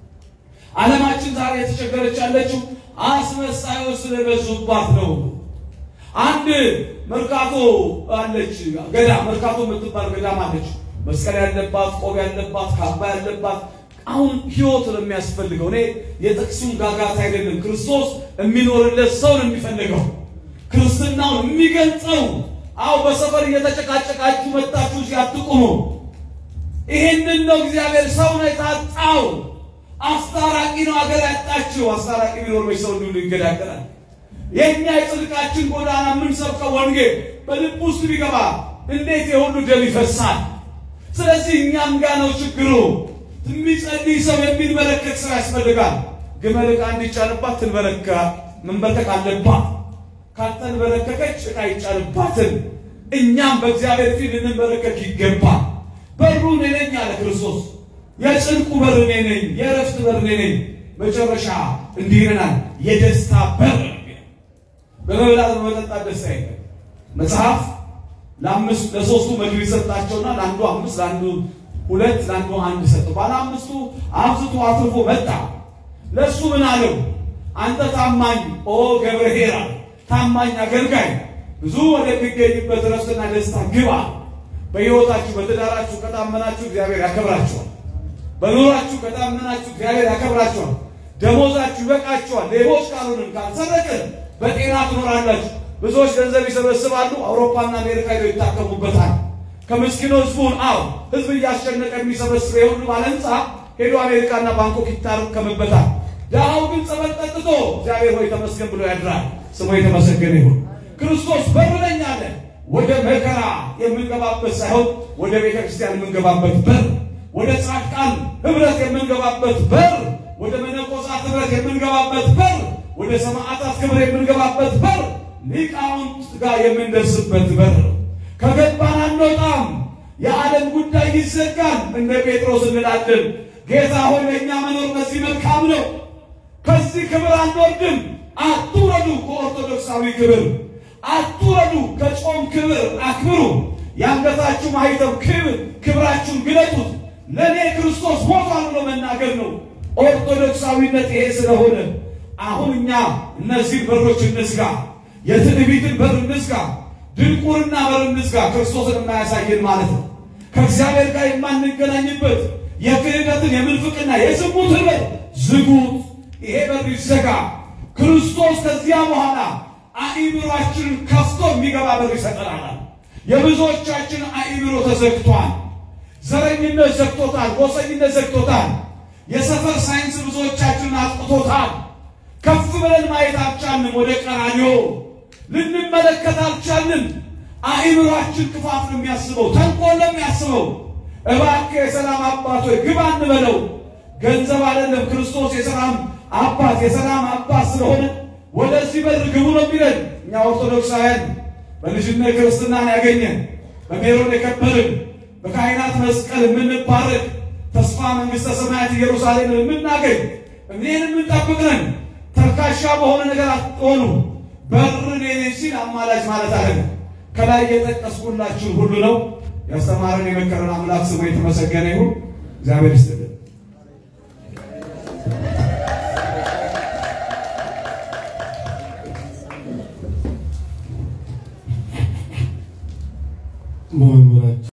ዓለማችን ዛሬ የተቸገረች ያለችው አስመሳዮች ስለበዙባት ነው። አንድ መርካቶ አለች፣ ገዳም መርካቶ የምትባል ገዳም አለች። መስቀል ያለባት፣ ቆብ ያለባት፣ ካባ ያለባት አሁን ህይወት ነው የሚያስፈልገው። እኔ የጥቅሱን ጋጋታ አይደለም። ክርስቶስ የሚኖርለት ሰው ነው የሚፈልገው። ክርስትናውን የሚገልጸው አው በሰፈር እየተጨቃጨቃችሁ መጣችሁ ሲያትቁሙ ይሄንን ነው እግዚአብሔር ሰው ነው የታጣው። አስታራቂ ነው አገር ያጣችው። አስታራቂ ቢኖር መች ሰው እንዲሁ ይገዳገራል። የእኛ የጽድቃችን ጎዳና የምንሰብከው ወንጌል በልብ ውስጥ ቢገባ እንዴት የሁሉ ደም ይፈሳል? ስለዚህ እኛም ጋ ነው ችግሩ። የሚጸልይ ሰው የሚንበረከክ ሰው ያስፈልጋል። ግመል ዕቃ እንዲጫንባት ትንበረከ መንበርከክ አለባት። ካልተንበረከከች ዕቃ አይጫንባትም። እኛም በእግዚአብሔር ፊት ልንበረከክ ይገባል። በሩ እኔ ነኝ አለ ክርስቶስ። የጽድቁ በር እኔ ነኝ፣ የእረፍት በር እኔ ነኝ። መጨረሻ እንዲህ ይለናል፣ የደስታ በር በመብላት በመጠጣት ደስታ የለም። መጽሐፍ ለአምስት ለሶስቱ ምግብ ሰጣቸውና ለአንዱ አምስት ለአንዱ ሁለት ለአንዱ አንድ ሰጠው። ባለ አምስቱ አብዝቶ አትርፎ መጣ። ለእሱ ምን አለው? አንተ ታማኝ ኦ ገብርኄር ታማኝ አገልጋይ ብዙ ወደሚገኝበት ረፍትና ደስታ ግባ። በሕይወታችሁ በትዳራችሁ ከታመናችሁ እግዚአብሔር ያከብራችኋል። በኑራችሁ ከታመናችሁ እግዚአብሔር ያከብራችኋል። ደሞዛችሁ ይበቃችኋል። ሌቦች ካልሆንን ካልሰረቅን በጤና ትኖራላችሁ። ብዙዎች ገንዘብ ይሰበስባሉ፣ አውሮፓና አሜሪካ ሄደው ይታከሙበታል። ከምስኪኑ ህዝቡን አው ህዝብ እያስጨነቀ የሚሰበስበ የሁሉ ባለ ህንፃ ሄዶ አሜሪካና ባንኮክ ይታከምበታል። ድሃው ግን ጸበል ጠጥቶ እግዚአብሔር ሆይ ተመስገን ብሎ ያድራል። ስሙ የተመሰገነ ይሁን። ክርስቶስ በር ነኝ አለ። ወደ መከራ የምንገባበት ሳይሆን ወደ ቤተ ክርስቲያን የምንገባበት በር፣ ወደ ጻድቃን ህብረት የምንገባበት በር፣ ወደ መነኮሳት ህብረት የምንገባበት በር፣ ወደ ሰማዕታት ክብር የምንገባበት በር፣ ሊቃውንት ጋር የምንደርስበት በር ነው። ከገባን አንወጣም። የዓለም ጉዳይ ይዘጋል። እንደ ጴጥሮስ እንላለን፣ ጌታ ሆይ ለእኛ መኖር በዚህ መልካም ነው። ከዚህ ክብር አንወርድም። አትውረዱ ከኦርቶዶክሳዊ ክብር፣ አትውረዱ ከጾም ክብር አክብሩ። የአንገታችሁ ማኅተም ክብር ክብራችሁን ግለጡት። ለእኔ ክርስቶስ ሞቷል ብሎ መናገር ነው ኦርቶዶክሳዊነት ይሄ ስለሆነ አሁን እኛ እነዚህ በሮች እንዝጋ፣ የትዕቢትን በር እንዝጋ፣ ድንቁርና በር እንዝጋ። ክርስቶስን የማያሳየን ማለት ነው። ከእግዚአብሔር ጋር የማንገናኝበት የክህደትን የምንፍቅና የዝሙትን በር ዝጉት። ይሄ በር ይዘጋ። ክርስቶስ ከዚያ በኋላ አእምሯችንን ከፍቶ የሚገባ በር ይሰጠናል። የብዙዎቻችን አእምሮ ተዘግቷል። ዘረኝነት ዘግቶታል። ጎሰኝነት ዘግቶታል። የሰፈር ሳይንስ ብዙዎቻችንን አጥቅቶታል። ከፍ ብለን ማየት አልቻልንም። ወደ ቀራንዮ ልንመለከት አልቻልንም። አእምሯችን ክፋት ነው የሚያስበው፣ ተንኮል ነው የሚያስበው። እባክህ የሰላም አባት ሆይ ግባ እንበለው። ገንዘብ አይደለም ክርስቶስ የሰላም አባት የሰላም አባት ስለሆነ ወደዚህ በር ግቡ ነው የሚለን። እኛ ኦርቶዶክሳውያን በልጅነት ክርስትናን ያገኘን በሜሮን የከበርን በካህናት መስቀል የምንባረክ ተስፋ መንግሥተ ሰማያት ኢየሩሳሌምን የምናገኝ እኔን የምንጠብቅ ነን። ተርካሻ በሆነ ነገር አትሆኑ። በር እኔ ነኝ ሲል አማላጅ ማለት አለ። ከላይ የጠቀስኩላችሁ ሁሉ ነው። ያስተማረን የመከረን አምላክ ስሙ የተመሰገነ ይሁን። እግዚአብሔር ይስጥልን። በወንጌል